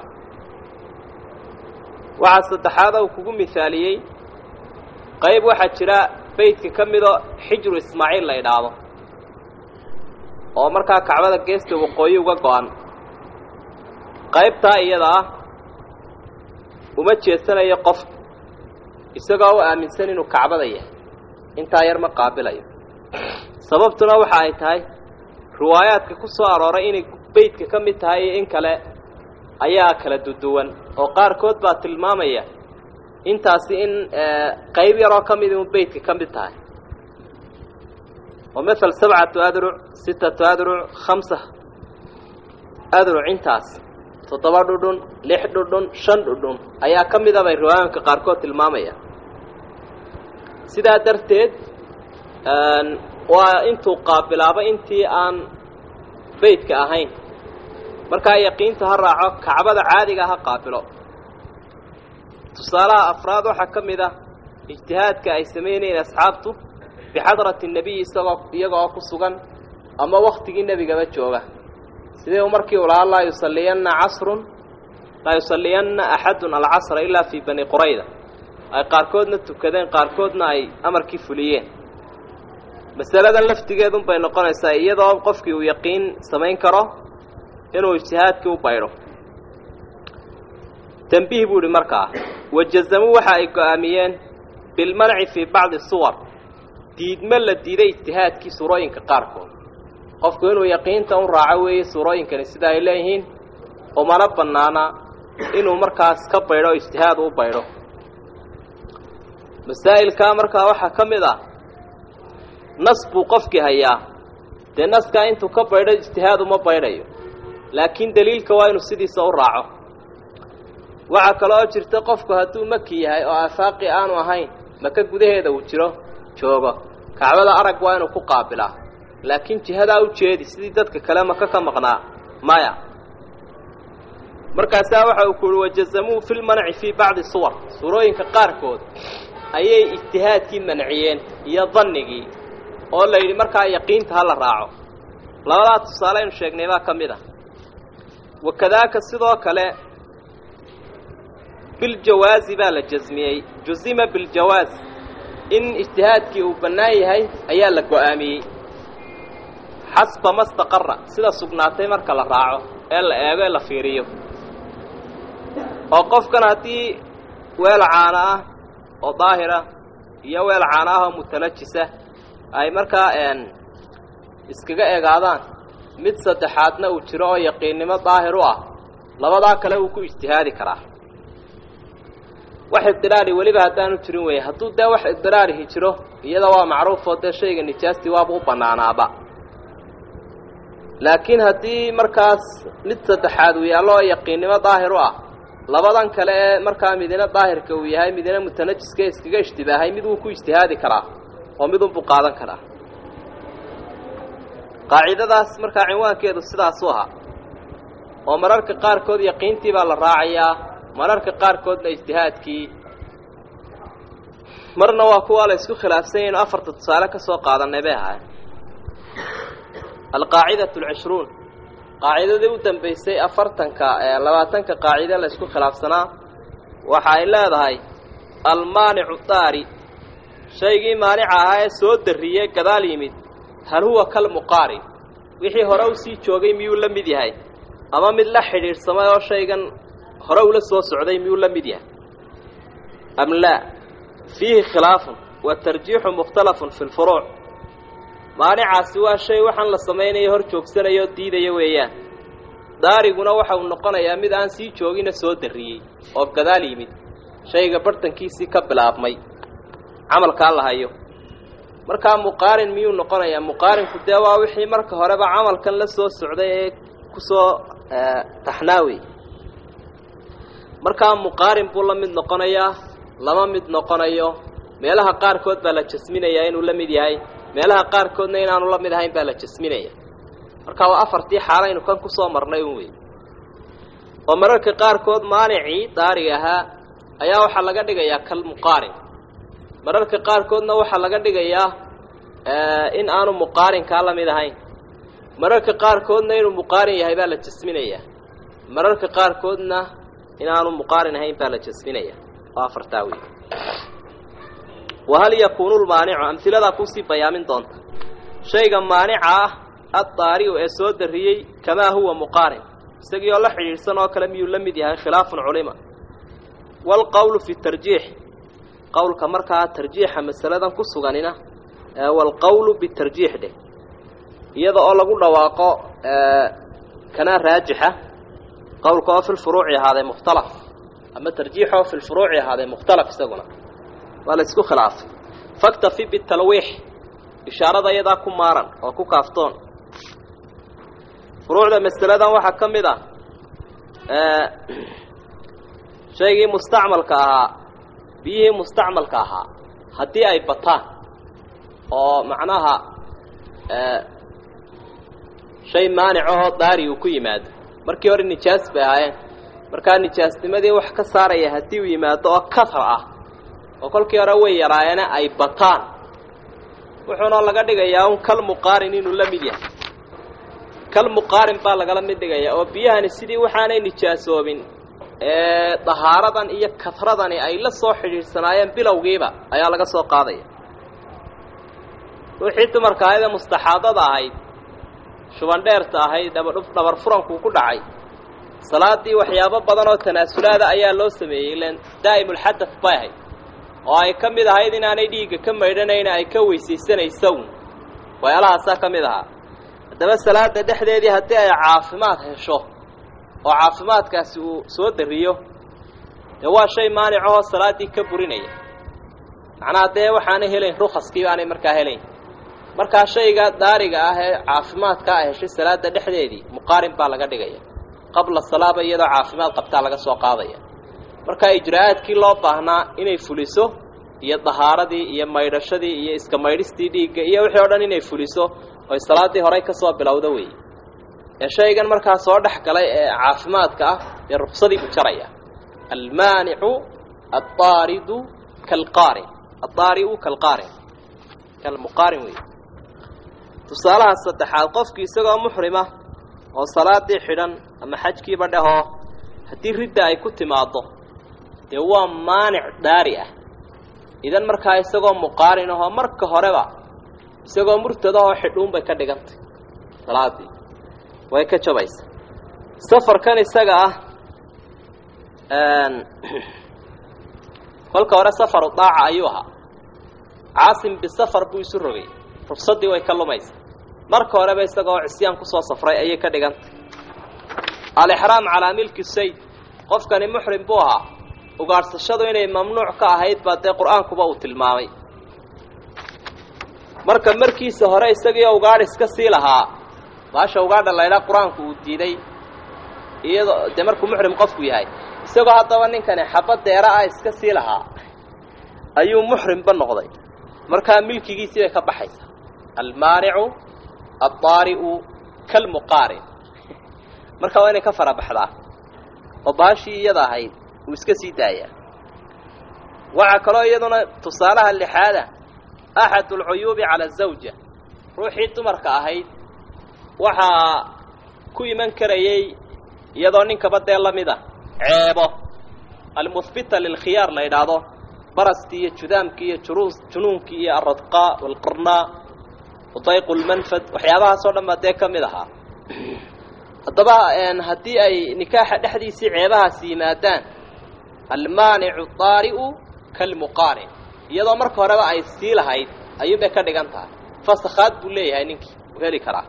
waxaa saddexaada uu kugu mihaaliyey qayb waxaa jira beydka ka midoo xijru ismaaciil la idhaahdo oo markaa kacbada geesta waqooyi uga go-an qaybtaa iyada ah uma jeesanayo qof isagoo u aaminsan inuu kacbada yahay intaa yar ma qaabilayo sababtuna waxa ay tahay riwaayaadka ku soo arooray inay beydka ka mid tahay iyo in kale ayaa kala duduwan oo qaarkood baa tilmaamaya intaasi in qayb yaroo ka mid inu beydka ka mid tahay oo mael sabcatu adruc sitatu adruc khamsa adruc intaas toddoba dhudhun lix dhudhun shan dhudhun ayaa ka mida bay riwaayaanka qaarkood tilmaamaya sidaa darteed waa intuu qaabilaaba intii aan beydka ahayn markaa yaqiinta ha raaco kacbada caadiga ha qaabilo tusaalaha afraad waxaa ka mid ah ijtihaadka ay samaynayeen asxaabtu bixadrati nebiyi isagoo iyaga oo ku sugan ama waktigii nebigaba jooga sidee markii u lahaa laa yusalliyanna casrun laa yusalliyanna axadun alcasra ilaa fii bani qurayda ay qaarkoodna tukadeen qaarkoodna ay amarkii fuliyeen masaladan laftigeedun bay noqonaysaa iyadoo qofkii uu yaqiin samayn karo inuu ijtihaadkii u baydho tambiih buu ihi markaa wajazamuu waxa ay go-aamiyeen bilmanci fii bacdi suwar diidma la diiday ijtihaadkii suurooyinka qaarkood qofku inuu yaqiinta u raaco weeye suurooyinkani sida ay leeyihiin umana bannaana inuu markaas ka baydho o ijtihaad u baydho masaa'ilkaa markaa waxaa ka mid ah nas buu qofkii hayaa dee naskaa intuu ka baydho ijtihaad uma baydhayo laakiin daliilka waa inuu sidiisa u raaco waxaa kaloo jirta qofku hadduu maki yahay oo aafaaqi aanu ahayn maka gudaheeda uu jiro joogo kacbada arag waa inuu ku qaabilaa laakiin jihadaa u jeedi sidii dadka kale maka ka maqnaa maya markaasaa waxa uu ku uhi wajazamuu fi lmanci fii bacdi suwar suurooyinka qaarkood ayay ijtihaadkii manciyeen iyo dannigii oo la yidhi markaa yaqiinta ha la raaco labadaa tusaale aynu sheegnay baa ka mid ah wakadaaka sidoo kale biljawaazi baa la jasmiyey jusima biljawaaz in ijtihaadkii uu bannaan yahay ayaa la go-aamiyey xasba ma staqara sida sugnaatay marka la raaco ee la eego ee la fiiriyo oo qofkan haddii weel caana ah oo daahira iyo weel caana ah oo mutanajisa ay markaa iskaga egaadaan mid saddexaadna uu jiro oo yaqiinnimo daahir u ah labadaa kale wuu ku ijtihaadi karaa wax ibdilaali weliba haddaanu jirin weeye hadduu dee wax ibdilaalihi jiro iyada waa macruufoo dee shayga nijaastii waaba u bannaanaaba laakiin haddii markaas mid saddexaad uu yaallo oo yaqiinnimo daahir u ah labadan kale ee markaa midina daahirka uu yahay midina mutanajiska iskaga ishtibaahay mid wuu ku ijtihaadi karaa oo midunbuu qaadan karaa qaacidadaas markaa cinwaankeedu sidaasuu ahaa oo mararka qaarkood yaqiintii baa la raacayaa mararka qaarkoodna ijtihaadkii marna waa kuwaa la isku khilaafsan yahin afarta tusaale ka soo qaadanay bay ahay alqaacidatu alcishruun qaacidadii u dambaysay afartanka labaatanka qaacide la isku khilaafsanaa waxa ay leedahay almaanicu daari shaygii maanica ahaa ee soo darriyey gadaal yimid hal huwa kalmuqaarin wixii hore u sii joogay miyuu la mid yahay ama mid la xidhiidhsamay oo shaygan hore ula soo socday miyuu la mid yahay am laa fiihi khilaafun wa tarjiixu mukhtalafun fi lfuruuc maanicaasi waa shay waxaan la samaynayo hor joogsanayo oo diidaya weeyaan daariguna waxa uu noqonayaa mid aan sii joogina soo darriyey oo gadaal yimid shayga barhtankiisii ka bilaabmay camalkaa la hayo markaa muqaarin miyuu noqonayaa muqaarinku dee waa wixii marka horeba camalkan la soo socday ee kusoo taxnaawey markaa muqaarin buu la mid noqonayaa lama mid noqonayo meelaha qaarkood baa la jasminayaa inuu la mid yahay meelaha qaarkoodna inaanu la mid ahayn baa la jasminaya marka waa afartii xaalaynu kan kusoo marnay un wey oo mararka qaarkood maanicii daariga ahaa ayaa waxaa laga dhigayaa kalmuqaarin mararka qaarkoodna waxaa laga dhigayaa in aanu muqaarinkaa la mid ahayn mararka qaarkoodna inuu muqaarin yahay baa la jasminayaa mararka qaarkoodna inaanu muqaarin ahayn baa la jasminaya oo afartaa wey wahal yakuunu lmaanicu amhiladaa kuusii bayaamin doonta shayga maanica ah addaari'u ee soo darriyey kamaa huwa muqaarin isagii oo la xidhiidhsan oo kale miyuu la mid yahay khilaafun culima waalqowlu fi tarjiix qowlka markaa tarjiixa masaladan ku suganina waalqowlu bitarjiix dheh iyada oo lagu dhawaaqo kanaa raajixa qowlka oo fi lfuruuci ahaaday mukhtalaf ama tarjiix oo fi lfuruuci ahaaday mukhtalaf isaguna waa la isku khilaafay faktafi bitalwiix ishaarada iyadaa ku maaran oo ku kaaftoon furuucda masaladan waxaa ka mid ah shaygii mustacmalka ahaa biyihii mustacmalka ahaa haddii ay bataan oo macnaha shay maanicahoo daari uu ku yimaado markii hore nijaas bay ahaayeen markaa nijaasnimadii wax ka saaraya haddii uu yimaado oo kahar ah oo kolkii hore way yaraayeene ay bataan wuxuuna laga dhigayaa un kal muqaarin inuu la mid yahay kal muqaarin baa lagala mid dhigayaa oo biyahani sidii waxaanay nijaasoobin ee dahaaradan iyo kadradani ay la soo xidhiidhsanaayeen bilowgiiba ayaa laga soo qaadaya wixii dumarka ahayd ee mustaxaadada ahayd shubandheerta ahayd dhabadhuf dhabar furankuu ku dhacay salaadii waxyaabo badan oo tanaasulaada ayaa loo sameeyey ilan daa'imulxadaf bay ahayd oo ay ka mid ahayd inaanay dhiigga ka maydhanayna ay ka weysaysanaysown waxyaalahaasaa ka mid ahaa haddaba salaada dhexdeedii haddii ay caafimaad hesho oo caafimaadkaasi uu soo dariyo dee waa shay maanicahoo salaaddii ka burinaya macnaha dee waxaanay helayn rukaskii baanay markaa helayn markaa shayga daariga ah ee caafimaadka a heshay salaada dhexdeedii muqaarin baa laga dhigaya qabla salaaba iyadoo caafimaad qabtaa laga soo qaadaya markaa ijraa'aadkii loo baahnaa inay fuliso iyo dahaaradii iyo maydhashadii iyo iska maydhistii dhiigga iyo wixii o dhan inay fuliso oy salaaddii horey ka soo bilowda weeye ee shaygan markaa soo dhex galay ee caafimaadka ah dee ruksadii buu jaraya almaanicu addaaridu kalqaarin addaariu kalqaarin kalmuqaarin wey tusaalaha saddexaad qofkii isagoo muxrima oo salaadii xidhan ama xajkiiba dhehoo haddii ridda ay ku timaaddo dee waa maanic daari ah idan markaa isagoo muqaarin ahoo marka horeba isagoo murtadahoo xidhuun bay ka dhigantay salaadii way ka jabaysa safarkan isaga ah kolka hore safaru daaca ayuu ahaa caasim bisafar buu isu rogay rufsaddii way ka lumaysa marka horeba isagoo cisyaan kusoo safray ayay ka dhigantay alixraam calaa milki sayd qofkani muxrim buu ahaa ugaadhsashadu inay mamnuuc ka ahayd baa dee qur-aankuba uu tilmaamay marka markiisa hore isagiioo ugaadh iska sii lahaa baasha ugaadha laydhaa qur-aanku uu diiday iyadoo dee markuu muxrim qofku yahay isagoo haddaba ninkani xabad deera ah iska sii lahaa ayuu muxrimba noqday markaa milkigiisii bay ka baxaysaa almaanicu addaari'u kalmuqaarin marka waa inay ka fara baxdaa oo baashii iyada ahayd uu iska sii daayaa waxaa kaloo iyaduna tusaalaha lixaada axad alcuyuubi cala azawja ruuxii dumarka ahayd waxaa ku iman karayay iyadoo ninkaba dee la mid a ceebo almuhbita lilkhiyaar la yidhaahdo baraskii iyo judaamkii iyo juruus junuunkii iyo alradqaa walqirnaa wadayqu lmanfad waxyaabahaasoo dhan baa dee ka mid ahaa haddaba haddii ay nikaaxa dhexdiisii ceebahaasi yimaadaan almaanicu daari'u kalmuqaarin iyadoo marka horeba ay sii lahayd ayuunbay ka dhigan tahay fasakhaad buu leeyahay ninkii uu heli karaa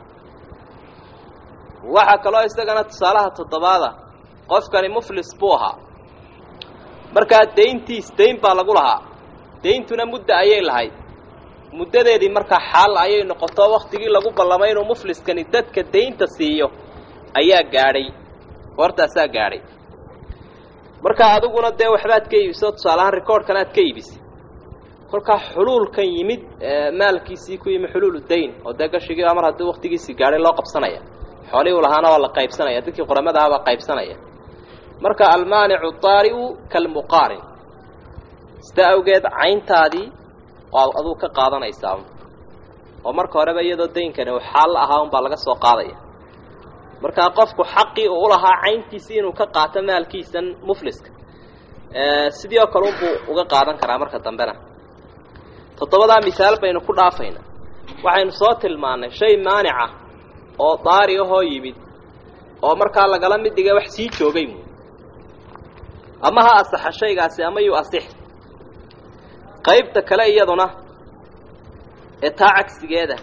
waxaa kaloo isagana tusaalaha toddobaada qofkani muflis buu ahaa markaa dayntiis dayn baa lagu lahaa dayntuna mudda ayay lahayd muddadeedii markaa xaal ayay noqoto waktigii lagu ballamay inuu mufliskani dadka daynta siiyo ayaa gaadhay goortaasaa gaadhay markaa adiguna dee waxbaad ka iibiso tusaalahaan recordkan aad ka iibisay kolkaa xuluulkan yimid maalkiisii ku yimi xuluulu dayn oo dee gashigiiba mar haddii waktigiisii gaadhay loo qabsanaya xoolihii u lahaana waa la qaybsanaya dadkii quramada aha baa qaybsanaya marka almaanicu daari'u kalmuqaarin sida awgeed cayntaadii waa aduu ka qaadanaysaa oo marka horeba iyadoo daynkani uu xaal ahaa unbaa laga soo qaadaya markaa qofku xaqii uu ulahaa cayntiisii inuu ka qaato maalkiisan mufliska sidii oo kale unbuu uga qaadan karaa marka dambena toddobadaa misaal baynu ku dhaafayna waxaynu soo tilmaannay shay maanica oo daari ahoo yimid oo markaa lagala mid dhiga wax sii joogay mu ama ha asaxa shaygaasi ama yuu asix qaybta kale iyaduna ee taa cagsigeeda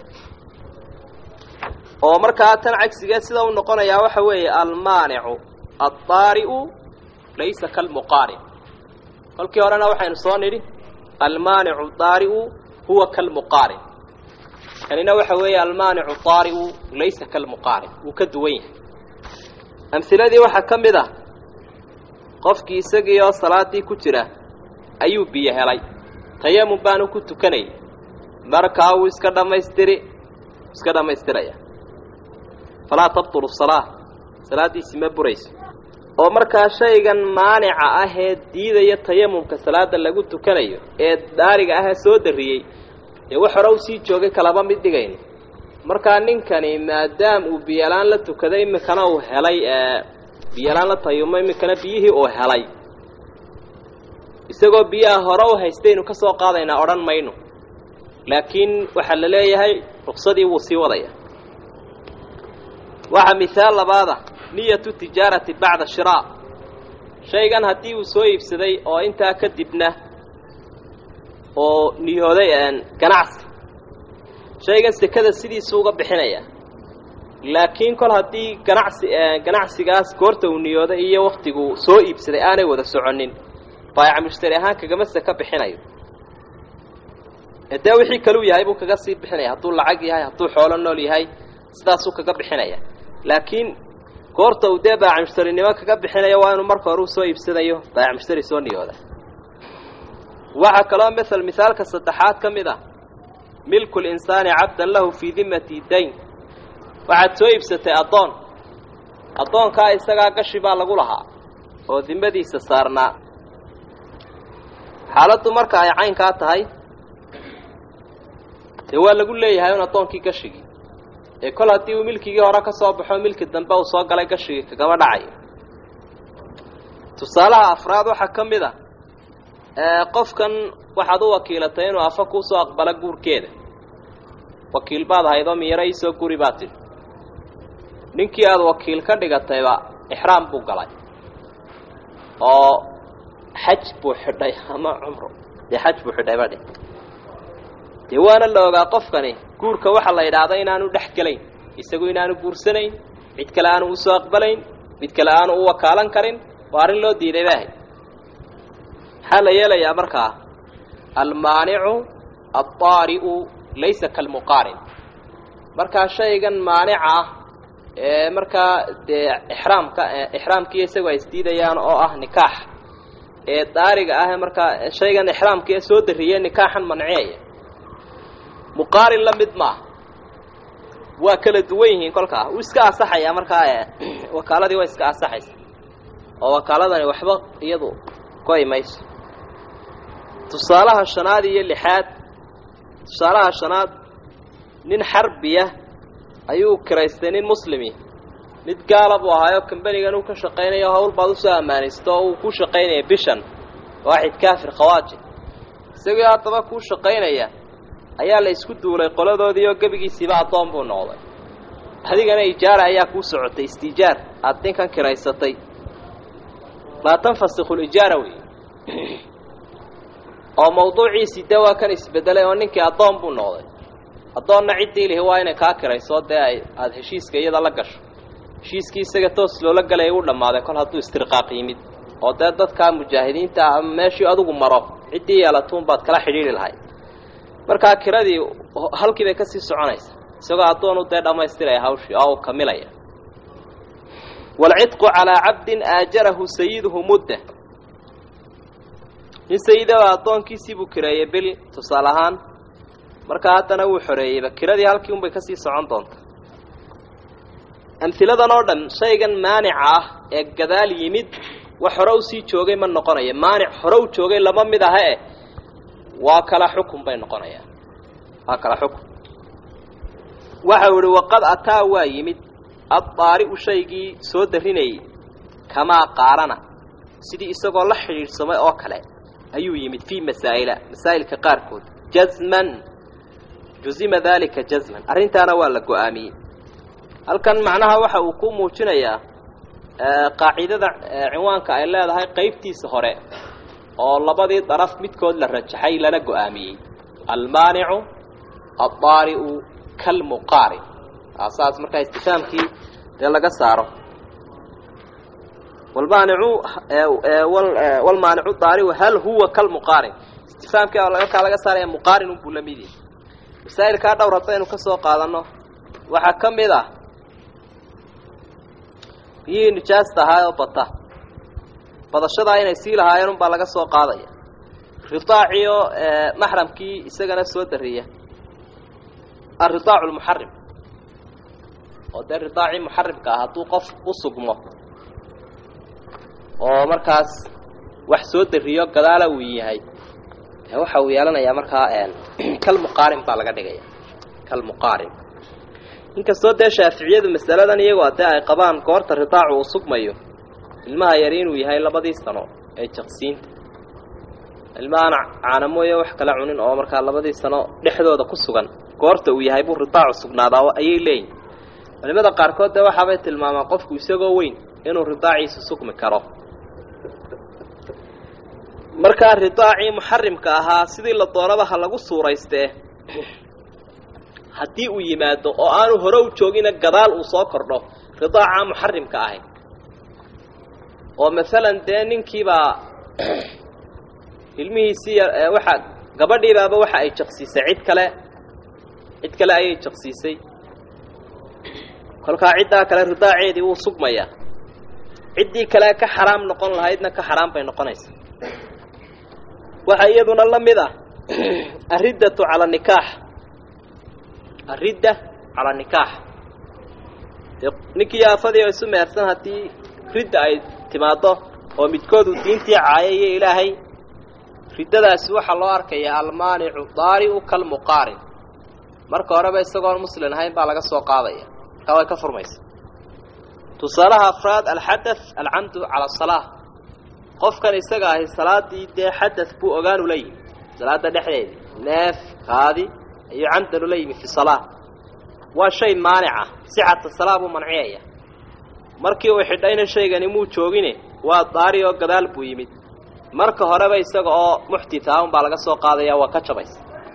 oo markaa tan cagsigeed sida u noqonayaa waxa weeye almaanicu addaari'u laysa kalmuqaarin kolkii horena waxaynu soo nidhi almaanicu daari'u huwa kalmuqaarin kanina waxa weeye almaanicu daari'u laysa kalmuqaarin wuu ka duwan yahay amhiladii waxaa ka mid ah qofkii isagii oo salaaddii ku jira ayuu biyo helay tayamun baanu ku tukanayay markaa wuu iska dhammaystiri iska dhammaystiraya falaa tabtulu salaa salaaddiisi ma burayso oo markaa shaygan maanica ah ee diidaya tayamumka salaada lagu tukanayo ee daariga ahee soo darriyey dee wax hore u sii joogay kalaba mid dhigayno markaa ninkani maadaam uu biyolaan la tukaday iminkana uu helay biyolaan la tayumo iminkana biyihii uu helay isagoo biyaha hore u haystaynu ka soo qaadaynaa odhan mayno laakiin waxaa la leeyahay ruksadii wuu sii wadaya waxaa mihaal labaada niyatu tijaarati bacda shiraa shaygan haddii uu soo iibsaday oo intaa kadibna oo niyooday ganacsi shaygan sekada sidiisu uga bixinaya laakiin kol haddii ganacsi ganacsigaas goorta uu niyooday iyo waktigu soo iibsaday aanay wada soconin baayaca mushtari ahaan kagama seka bixinayo dee wixii kaluu yahay buu kaga sii bixinaya hadduu lacag yahay hadduu xoolo nool yahay sidaasuu kaga bixinaya laakiin goorta uu dee baayaca mushtarinimo kaga bixinayo waa inuu marka hore u soo iibsanayo baayaca mushtari soo niyooda waxaa kaloo mael misaalka saddexaad ka mid ah milku linsaani cabdan lahu fii dimati dayn waxaad soo iibsatay addoon addoonkaa isagaa gashi baa lagu lahaa oo dimadiisa saarnaa xaaladdu marka ay caynkaa tahay dee waa lagu leeyahay un addoonkii gashigii ee kol haddii uu milkigii hore ka soo baxo milki dambe uu soo galay gashigii kagama dhacayo tusaalaha afraad waxaa ka mid a qofkan waxaad u wakiilatay inuu afa kuusoo aqbalo guurkeeda wakiil baad ahaydoo miyaro iisoo guri baad tidhi ninkii aada wakiil ka dhigatayba ixraam buu galay oo xaj buu xidhay ama cumro dee xaj buu xidhay badhe dee waana la ogaa qofkani guurka waxaa la yidhaahda inaanu dhex gelayn isagu inaanu guursanayn cid kale aanu usoo aqbalayn mid kale aanu u wakaalan karin waa arrin loo diiday baahay maxaa la yeelayaa markaa almaanicu aldaari'u laysa kalmuqaarin markaa shaygan maanica ah ee markaa dee ixraamka ixraamkiiyo isagu ay isdiidayaan oo ah nikaax ee daariga ah markaa shaygan ixraamka ee soo darriye nikaaxan manciyaya muqaarin la mid maaha waa kala duwan yihiin kolkaa wuu iska asaxayaa markaa wakaaladii waa iska asaxaysa oo wakaaladani waxba iyadu goy mayso tusaalaha shanaad iyo lixaad tusaalaha shanaad nin xarbiya ayuu kiraystay nin muslimi mid gaala buu ahaayo kambanigan uu ka shaqaynayo hawl baad usoo ammaanaysto oo uu ku shaqaynaya bishan waaxid kaafir khawaaji isagii haddaba kuu shaqaynaya ayaa la isku duulay qoladoodii oo gebigiisiiba addoon buu noqday adigana ijaara ayaa kuu socotay istiijaar aada ninkan kiraysatay laa tanfasikhu lijaara wey oo mawduuciisii dee waa kan isbedelay oo ninkii addoon buu noqday addoonna ciddii lihi waa inay kaa kirayso dee ay aada heshiiska iyada la gasho heshiiskii isaga toos loola galaya u dhammaaday kol hadduu istirqaaq yimid oo dee dadkaa mujaahidiinta ah ama meeshii adigu maro ciddii yeelatuun baad kala xidhiidhi lahayd markaa kiradii halkii bay kasii soconaysa isagoo addoonu dee dhammaystiraya hawshii oo uu kamilaya waalcidqu calaa cabdin aajarahu sayiduhu mudda nin sayidaba addoonkiisii buu kireeyey bil tusaale ahaan markaa haddana wuu xoreeyeyba kiradii halkii unbay kasii socon doonta amhiladan oo dhan shaygan maanica ah ee gadaal yimid wax hore usii joogay ma noqonaya maanic hore u joogay lama mid aha eh waa kala xukun bay noqonayaan waa kala xukun waxau ihi waqad ataa waa yimid addaari'u shaygii soo darinayay kamaa qaarana sidii isagoo la xidhiidhsamay oo kale ayuu yimid fii masaa'ila masaa'ilka qaarkood jazman jusima daalika jazman arrintaana waa la go-aamiyey halkan macnaha waxa uu ku muujinayaa qaacidada cinwaanka ay leedahay qaybtiisa hore oo labadii daraf midkood la rajaxay lana go-aamiyey almaanicu addaari'u kalmuqaarin saas markaa istifaamkii dee laga saaro walmaanicu walmaanicu daariu hal huwa kalmuqaarin istifaamkii markaa laga saaraya muqaarin unbuu la mid yahay masaa'ilkaa dhowr haddaynu ka soo qaadanno waxaa ka mid ah biyihii nijaasta ahaa oo bata badashadaa inay sii lahaayeen unbaa laga soo qaadaya ridaaciyo maxramkii isagana soo dariya alridaacu lmuxarim oo dee ridaacii muxarimka ah hadduu qof u sugmo oo markaas wax soo dariyo gadaala uu yahay waxa uu yeelanayaa markaa kalmuqaarin baa laga dhigaya kalmuqaarin inkastoo dee shaaficiyadu masaladan iyagoo dee ay qabaan goorta ridaacu uu sugmayo ilmaha yari inuu yahay labadii sano ee jaqsiinta ilmahaan caanamooye wax kala cunin oo markaa labadii sano dhexdooda ku sugan goorta uu yahay buu ridaacu sugnaadaa ayay leeyihin culimada qaarkood dee waxaabay tilmaamaan qofku isagoo weyn inuu ridaaciisu sugmi karo markaa ridaacii muxarimka ahaa sidii la doonaba ha lagu suuraystee haddii uu yimaado oo aanu hore u joogina gadaal uu soo kordho ridaaca muxarimka ahay oo masalan dee ninkiibaa ilmihiisii waxa gabadhiibaaba waxa ay jaqsiisay cid kale cid kale ayay jaqsiisay kolkaa ciddaa kale ridaaceedii wuu sugmayaa ciddii kale ka xaraam noqon lahaydna ka xaraam bay noqonaysaa waxaa iyaduna la mid ah ariddatu cala nikaax aridda cala nikaax dee ninkii aafadii oo isu meersan haddii ridda ay timaaddo oo midkoodu diintii caayayo ilaahay riddadaasi waxaa loo arkayaa almaanicu daari'u kalmuqaarin marka horeba isagoon muslin ahayn baa laga soo qaadaya markaa way ka furmaysa tusaalaha afraad alxadath alcamdu cala asalaa qofkan isaga ahi salaadii dee xadath buu ogaanu la yimi salaada dhexdeedii neef kaadi ayuu camdan ula yimi fi salaa waa shay maanica sixata salaa buu manciyaya markii uu xidhayna shaygani muu joogine waa daari oo gadaal buu yimid marka horeba isaga oo muxtita un baa laga soo qaadaya waa ka jabaysa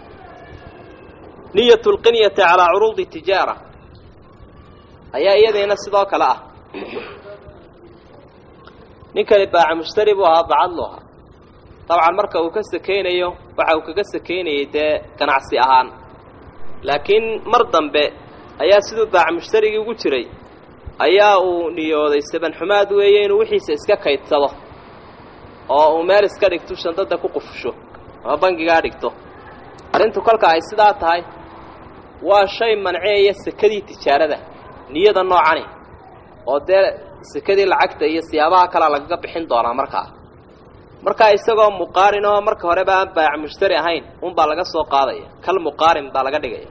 niyat lqinyati calaa curuudi tijaara ayaa iyadiina sidoo kale ah ninkani baaca mushtari buu ahaa bacadlu ahaa dabcan marka uu ka sakaynayo waxa uu kaga sakaynayay dee ganacsi ahaan laakiin mar dambe ayaa siduu baaca mushtarigii ugu jiray ayaa uu niyooday sabanxumaad weeye inuu wixiisa iska kaydsado oo uu meel iska dhigto shandada ku qufusho ama bangigaa dhigto arrintu kolka ay sidaa tahay waa shay manceeya sekadii tijaarada niyada noocani oo dee sekadii lacagta iyo siyaabaha kalea lagaga bixin doonaa markaa markaa isagoo muqaarin oo marka horeba aan baac mushtari ahayn unbaa laga soo qaadaya kal muqaarin baa laga dhigaya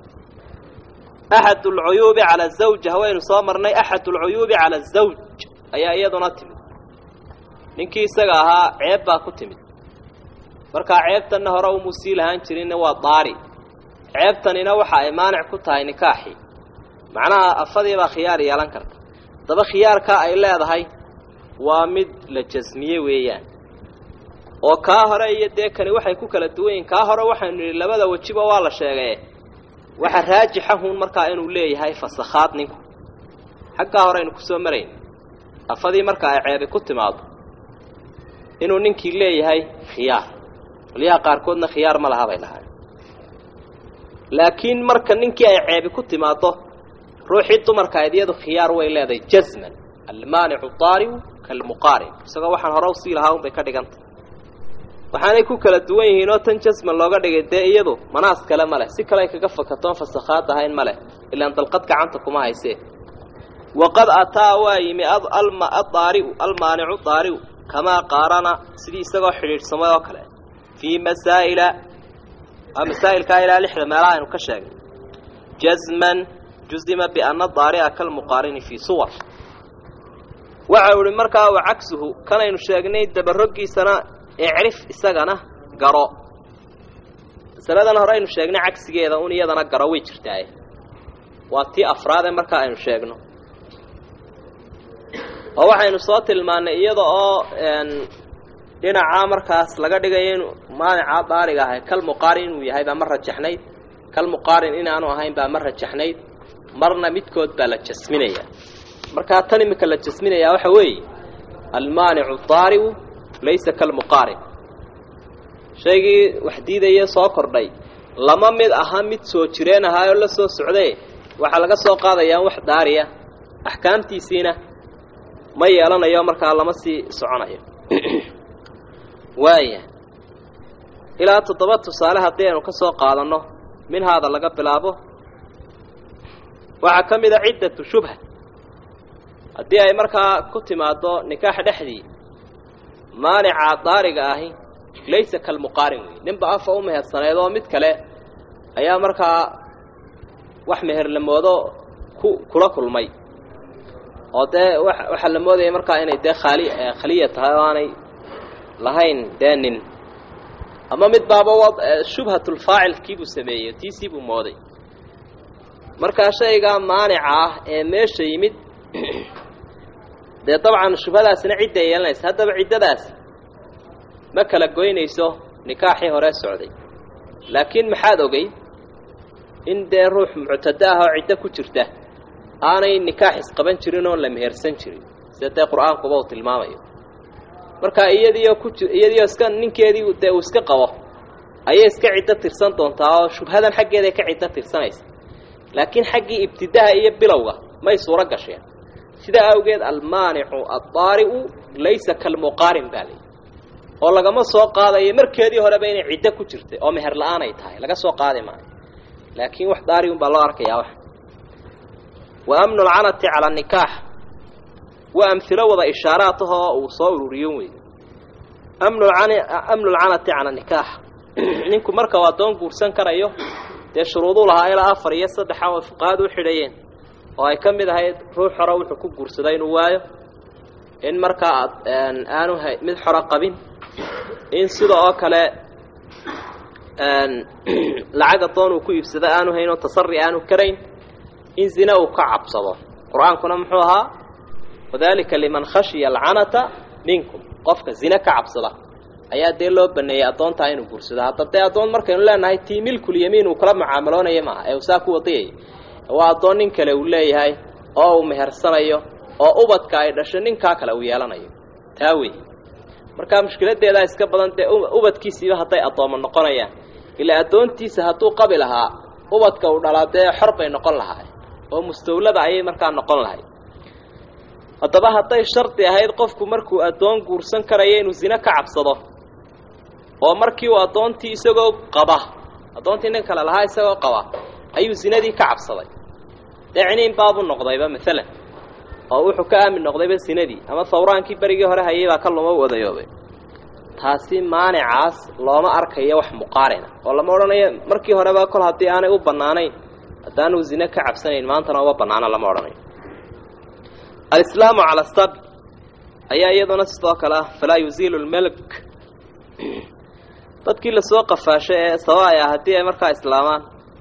axad alcuyuubi cala azawj hawaynu soo marnay axad alcuyuubi cala azawj ayaa iyaduna timid ninkii isaga ahaa ceeb baa ku timid markaa ceebtanna hore umuu sii lahaan jirinna waa daari ceebtanina waxa ay maanic ku tahay nikaaxii macnaha afadiibaa khiyaar yeelan karta daba khiyaarkaa ay leedahay waa mid la jasmiye weeyaan oo kaa hore iyo dee kani waxay ku kala duwan yihin kaa hore waxaynu nidhi labada wejiba waa la sheegaye waxa raajixahun markaa inuu leeyahay fasakhaad ninku xaggaa hore aynu kusoo marayn afadii marka ay ceebi ku timaado inuu ninkii leeyahay khiyaar qolyaha qaarkoodna khiyaar ma laha bay lahaay laakiin marka ninkii ay ceebi ku timaado ruuxii dumarka aydiyadu khiyaar way leedahay jasman almaanicu daariu kalmuqaarin isagoo waxaan hore usii lahaa unbay ka dhigantah waxaanay ku kala duwan yihiin oo tan jasman looga dhigay dee iyadu manaas kale ma leh si kale ay kaga fakatoon fasakhaad ahayn ma leh ilaan dalqad gacanta kuma haysee waqad ataa waa yimi adaariu almaanicu daariu kamaa qaarana sidii isagoo xidhiidhsamay oo kale fii masaa'ila masaa'ilkaa ilaa lixda meelaha aynu ka sheegnay jazman juzima biana daari'a kalmuqaarini fii suwar waxau ihi markaa wa cagsuhu kanaynu sheegnay dabaroggiisana ecrif isagana garo masaladan hore aynu sheegnay cagsigeeda un iyadana garo way jirtaaye waa tii afraade markaa aynu sheegno oo waxaynu soo tilmaannay iyada oo dhinacaa markaas laga dhigayo inu maanicaa daariga ahay kal muqaarin inuu yahay baa ma rajaxnayd kal muqaarin inaanu ahayn baa ma rajaxnayd marna midkood baa la jasminaya markaa tan iminka la jasminayaa waxa weeye almaanicu daariu laysa kalmuqaarin shaygii wax diidaya soo kordhay lama mid aha mid soo jireen ahaayoo la soo socdaye waxaa laga soo qaadayaa wax daariya axkaamtiisiina ma yeelanayo markaa lama sii soconayo waaya ilaa toddoba tusaale haddii aynu ka soo qaadanno minhaada laga bilaabo waxaa ka mid a ciddatu shubha haddii ay markaa ku timaaddo nikaax dhexdii maanica daariga ahi laysa kalmuqaarin wey ninba afa u mehersaneed oo mid kale ayaa markaa wax meherlamoodo ku kula kulmay oo dee wa waxaa la moodaya markaa inay dee khaali khaliya tahay oo aanay lahayn dee nin ama mid baaba shubhatulfaacilkiibuu sameeyey tiisii buu mooday markaa shaygaa maanica ah ee meesha yimid dee dabcan shubhadaasina cidday yeelanaysa haddaba ciddadaasi ma kala goynayso nikaaxii hore socday laakiin maxaad ogey in dee ruux muctado ah oo ciddo ku jirta aanay nikaax isqaban jirin oon la mehersan jirin sida dee qur-aankuba uu tilmaamayo markaa iyadiioo ku ji iyadiioo iska ninkeedii dee uu iska qabo ayay iska ciddo tirsan doontaa oo shubhadan xaggeeday ka ciddo tirsanaysa laakiin xaggii ibtidaha iyo bilowga may suuro gasheen sidaa awgeed almaanicu addaari'u laysa kalmuqaarin baa layihi oo lagama soo qaadayo markeedii horeba inay ciddo ku jirtay oo meher la-aan ay tahay laga soo qaadi maayo laakiin wax daari un baa loo arkayaa wax wa amnu lcanati cala nikaax waa amhilo wada ishaaraatahoo uu soo ururiyon wey amnu lcanati cala nikaax ninku marka uu addoon guursan karayo dee shuruuduu lahaa ilaa afar iyo saddexa oo fuqahadu u xidhayeen oo ay ka mid ahayd ruux hore wuxuu ku guursaday inuu waayo in markaa aanu ha mid xoro qabin in sida oo kale lacag addoon uu ku iibsado aanu hayn oo tasari aanu karayn in zina uu ka cabsado qur-aankuna muxuu ahaa wadalika liman khashiya alcanata minkum qofka zine ka cabsada ayaa dee loo baneeyey addoontaa inuu guursado hadda dee addoon markaynu leenahay tii milkulyamiin uu kala mucaamaloonaya maaha ee uu saa ku wadiyay waa addoon nin kale uu leeyahay oo uu mehersanayo oo ubadka ay dhasho ninkaa kale uu yeelanayo taa wey markaa mushkiladeedaa iska badan dee ubadkiisiiba hadday addoommo noqonayaan ilaa addoontiisa hadduu qabi lahaa ubadka uu dhalaa dee xor bay noqon lahaa oo mustawlada ayay markaa noqon lahay haddaba hadday shardi ahayd qofku markuu addoon guursan karayo inuu zine ka cabsado oo markii uu addoontii isagoo qaba addoontii nin kale lahaa isagoo qaba ayuu zinadii ka cabsaday dee ciniin baabuu noqdayba maalan oo wuxuu ka aamin noqdayba zinadii ama sawraankii berigii hore hayay baa ka luma u odayoobay taasi maanicaas looma arkayo wax muqaarina oo lama odhanayo markii horeba kol haddii aanay u bannaanayn haddaanuu zine ka cabsanayn maantana uma bannaano lama odhanayo alislaamu cala sabi ayaa iyaduna sidoo kale ah falaa yuziilu lmelk dadkii lasoo qafaashay ee sababaya haddii ay markaa islaamaan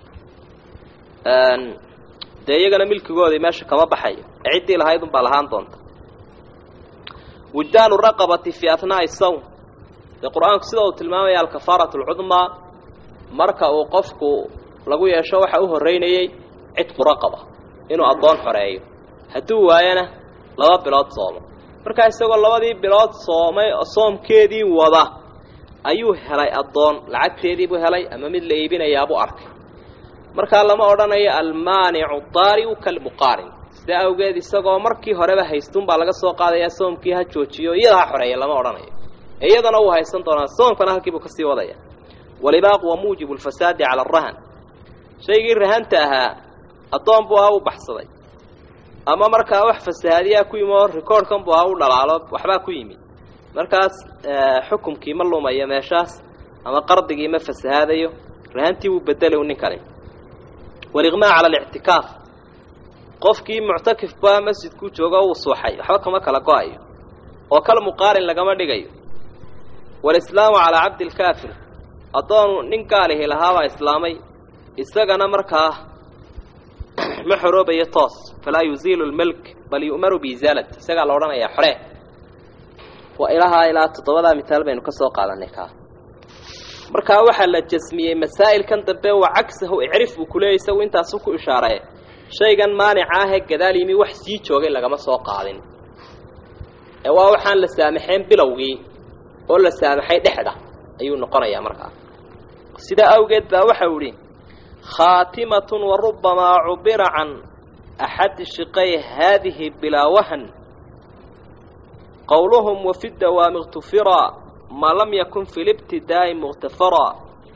dee iyagana milkigoodii meesha kama baxayo ee ciddii lahayd unbaa lahaan doonta wujdaanu raqabati fii atnaa'i sawm dee qur-aanku sida uu tilmaamaya alkafaaratu alcudmaa marka uu qofku lagu yeesho waxa u horreynayey cidqu raqaba inuu addoon xoreeyo hadduu waayana laba bilood soomo markaa isagoo labadii bilood soomay soomkeedii wada ayuu helay addoon lacagteediibuu helay ama mid la iibinayaabuu arkay markaa lama odhanayo almaanicu daariu kalmuqaarin sidaa awgeed isagoo markii horeba haystunbaa laga soo qaadayaa soomkii ha joojiyo iyada ha xoreeya lama odhanayo ee iyadana wuu haysan doonaa soomkana halkiibuu kasii wadaya walibaaqu wa muujibu lfasaadi cala arahan shaygii rahanta ahaa addoon buu ahaa uu baxsaday ama markaa wax fasahaadiyaa ku yimi oo rikoorhkan buu ahaa u dhalaalo waxbaa ku yimid markaas xukumkii ma lumayo meeshaas ama qardigii ma fasahaadayo rahantii wuu bedeli ninkani waliqmaa cala alictikaaf qofkii muctakifba masjidkuu joogo uu suuxay waxba kama kala go-ayo oo kal muqaarin lagama dhigayo walislaamu calaa cabdi lkaafir addoonu nin gaalihi lahaabaa islaamay isagana markaa ma xoroobayo toos falaa yuziilu lmelk bal yu'maru biisaalati isagaa la odhanayaa xoree waa ilahaa ilaa toddobadaa mitaal baynu ka soo qaadanay kaa markaa waxaa la jasmiyey masaa'ilkan dambe wa cagsahu icrif buu kuleeyay isagu intaasu ku ishaaree shaygan maanica ahee gadaal yimi wax sii joogay lagama soo qaadin ee waa waxaan la saamaxeen bilowgii oo la saamaxay dhexda ayuu noqonayaa markaa sidaa awgeed baa waxau idhi khaatimatun wa rubbamaa cubira can axadi shiqay haadihi bilaa wahan qowluhum wafi dawaami اktufiraa ma lam yakun fi libtidaa'i mukhtafaraa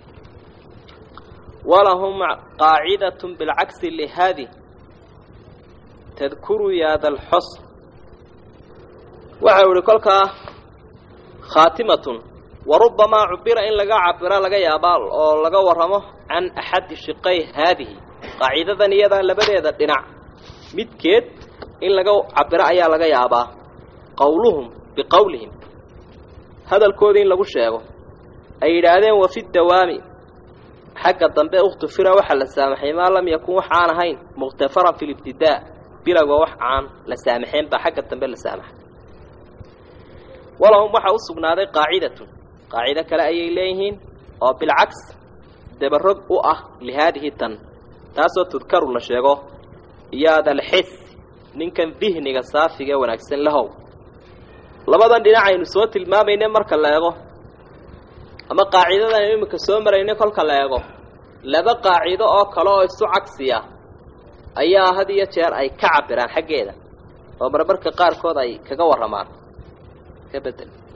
walahum qaacidaة bilcagsi lihaadi tadkuru yaada alxosn waxau ihi kolkaa khaatimatun wa rubbamaa cubira in laga cabira laga yaabaa oo laga warramo can axadi shiqay haadihi qaacidadan iyadaa labadeeda dhinac midkeed in laga cabiro ayaa laga yaabaa qowluhum biqowlihim hadalkoodii in lagu sheego ay yidhaahdeen wafi dawaami xagga dambe ukhtufira waxaa la saamaxay maa lam yakun wax aan ahayn mukhtafaran fi libtidaa bilowga wax aan la saamaxeen baa xagga dambe la saamaxay walahum waxaa u sugnaaday qaacidatun qaacido kale ayay leeyihiin oo bilcaks dabarog u ah lihaadihi tan taasoo tudkaru la sheego yaadalxis ninkan dihniga saafiga ee wanaagsan lahow labadan dhinac aynu soo tilmaamayne marka la eego ama qaacidadan iminka soo marayne kolka la eego laba qaacido oo kale oo isu cagsiya ayaa had iyo jeer ay ka cabiraan xaggeeda oo marmarka qaarkood ay kaga warramaan ka bedel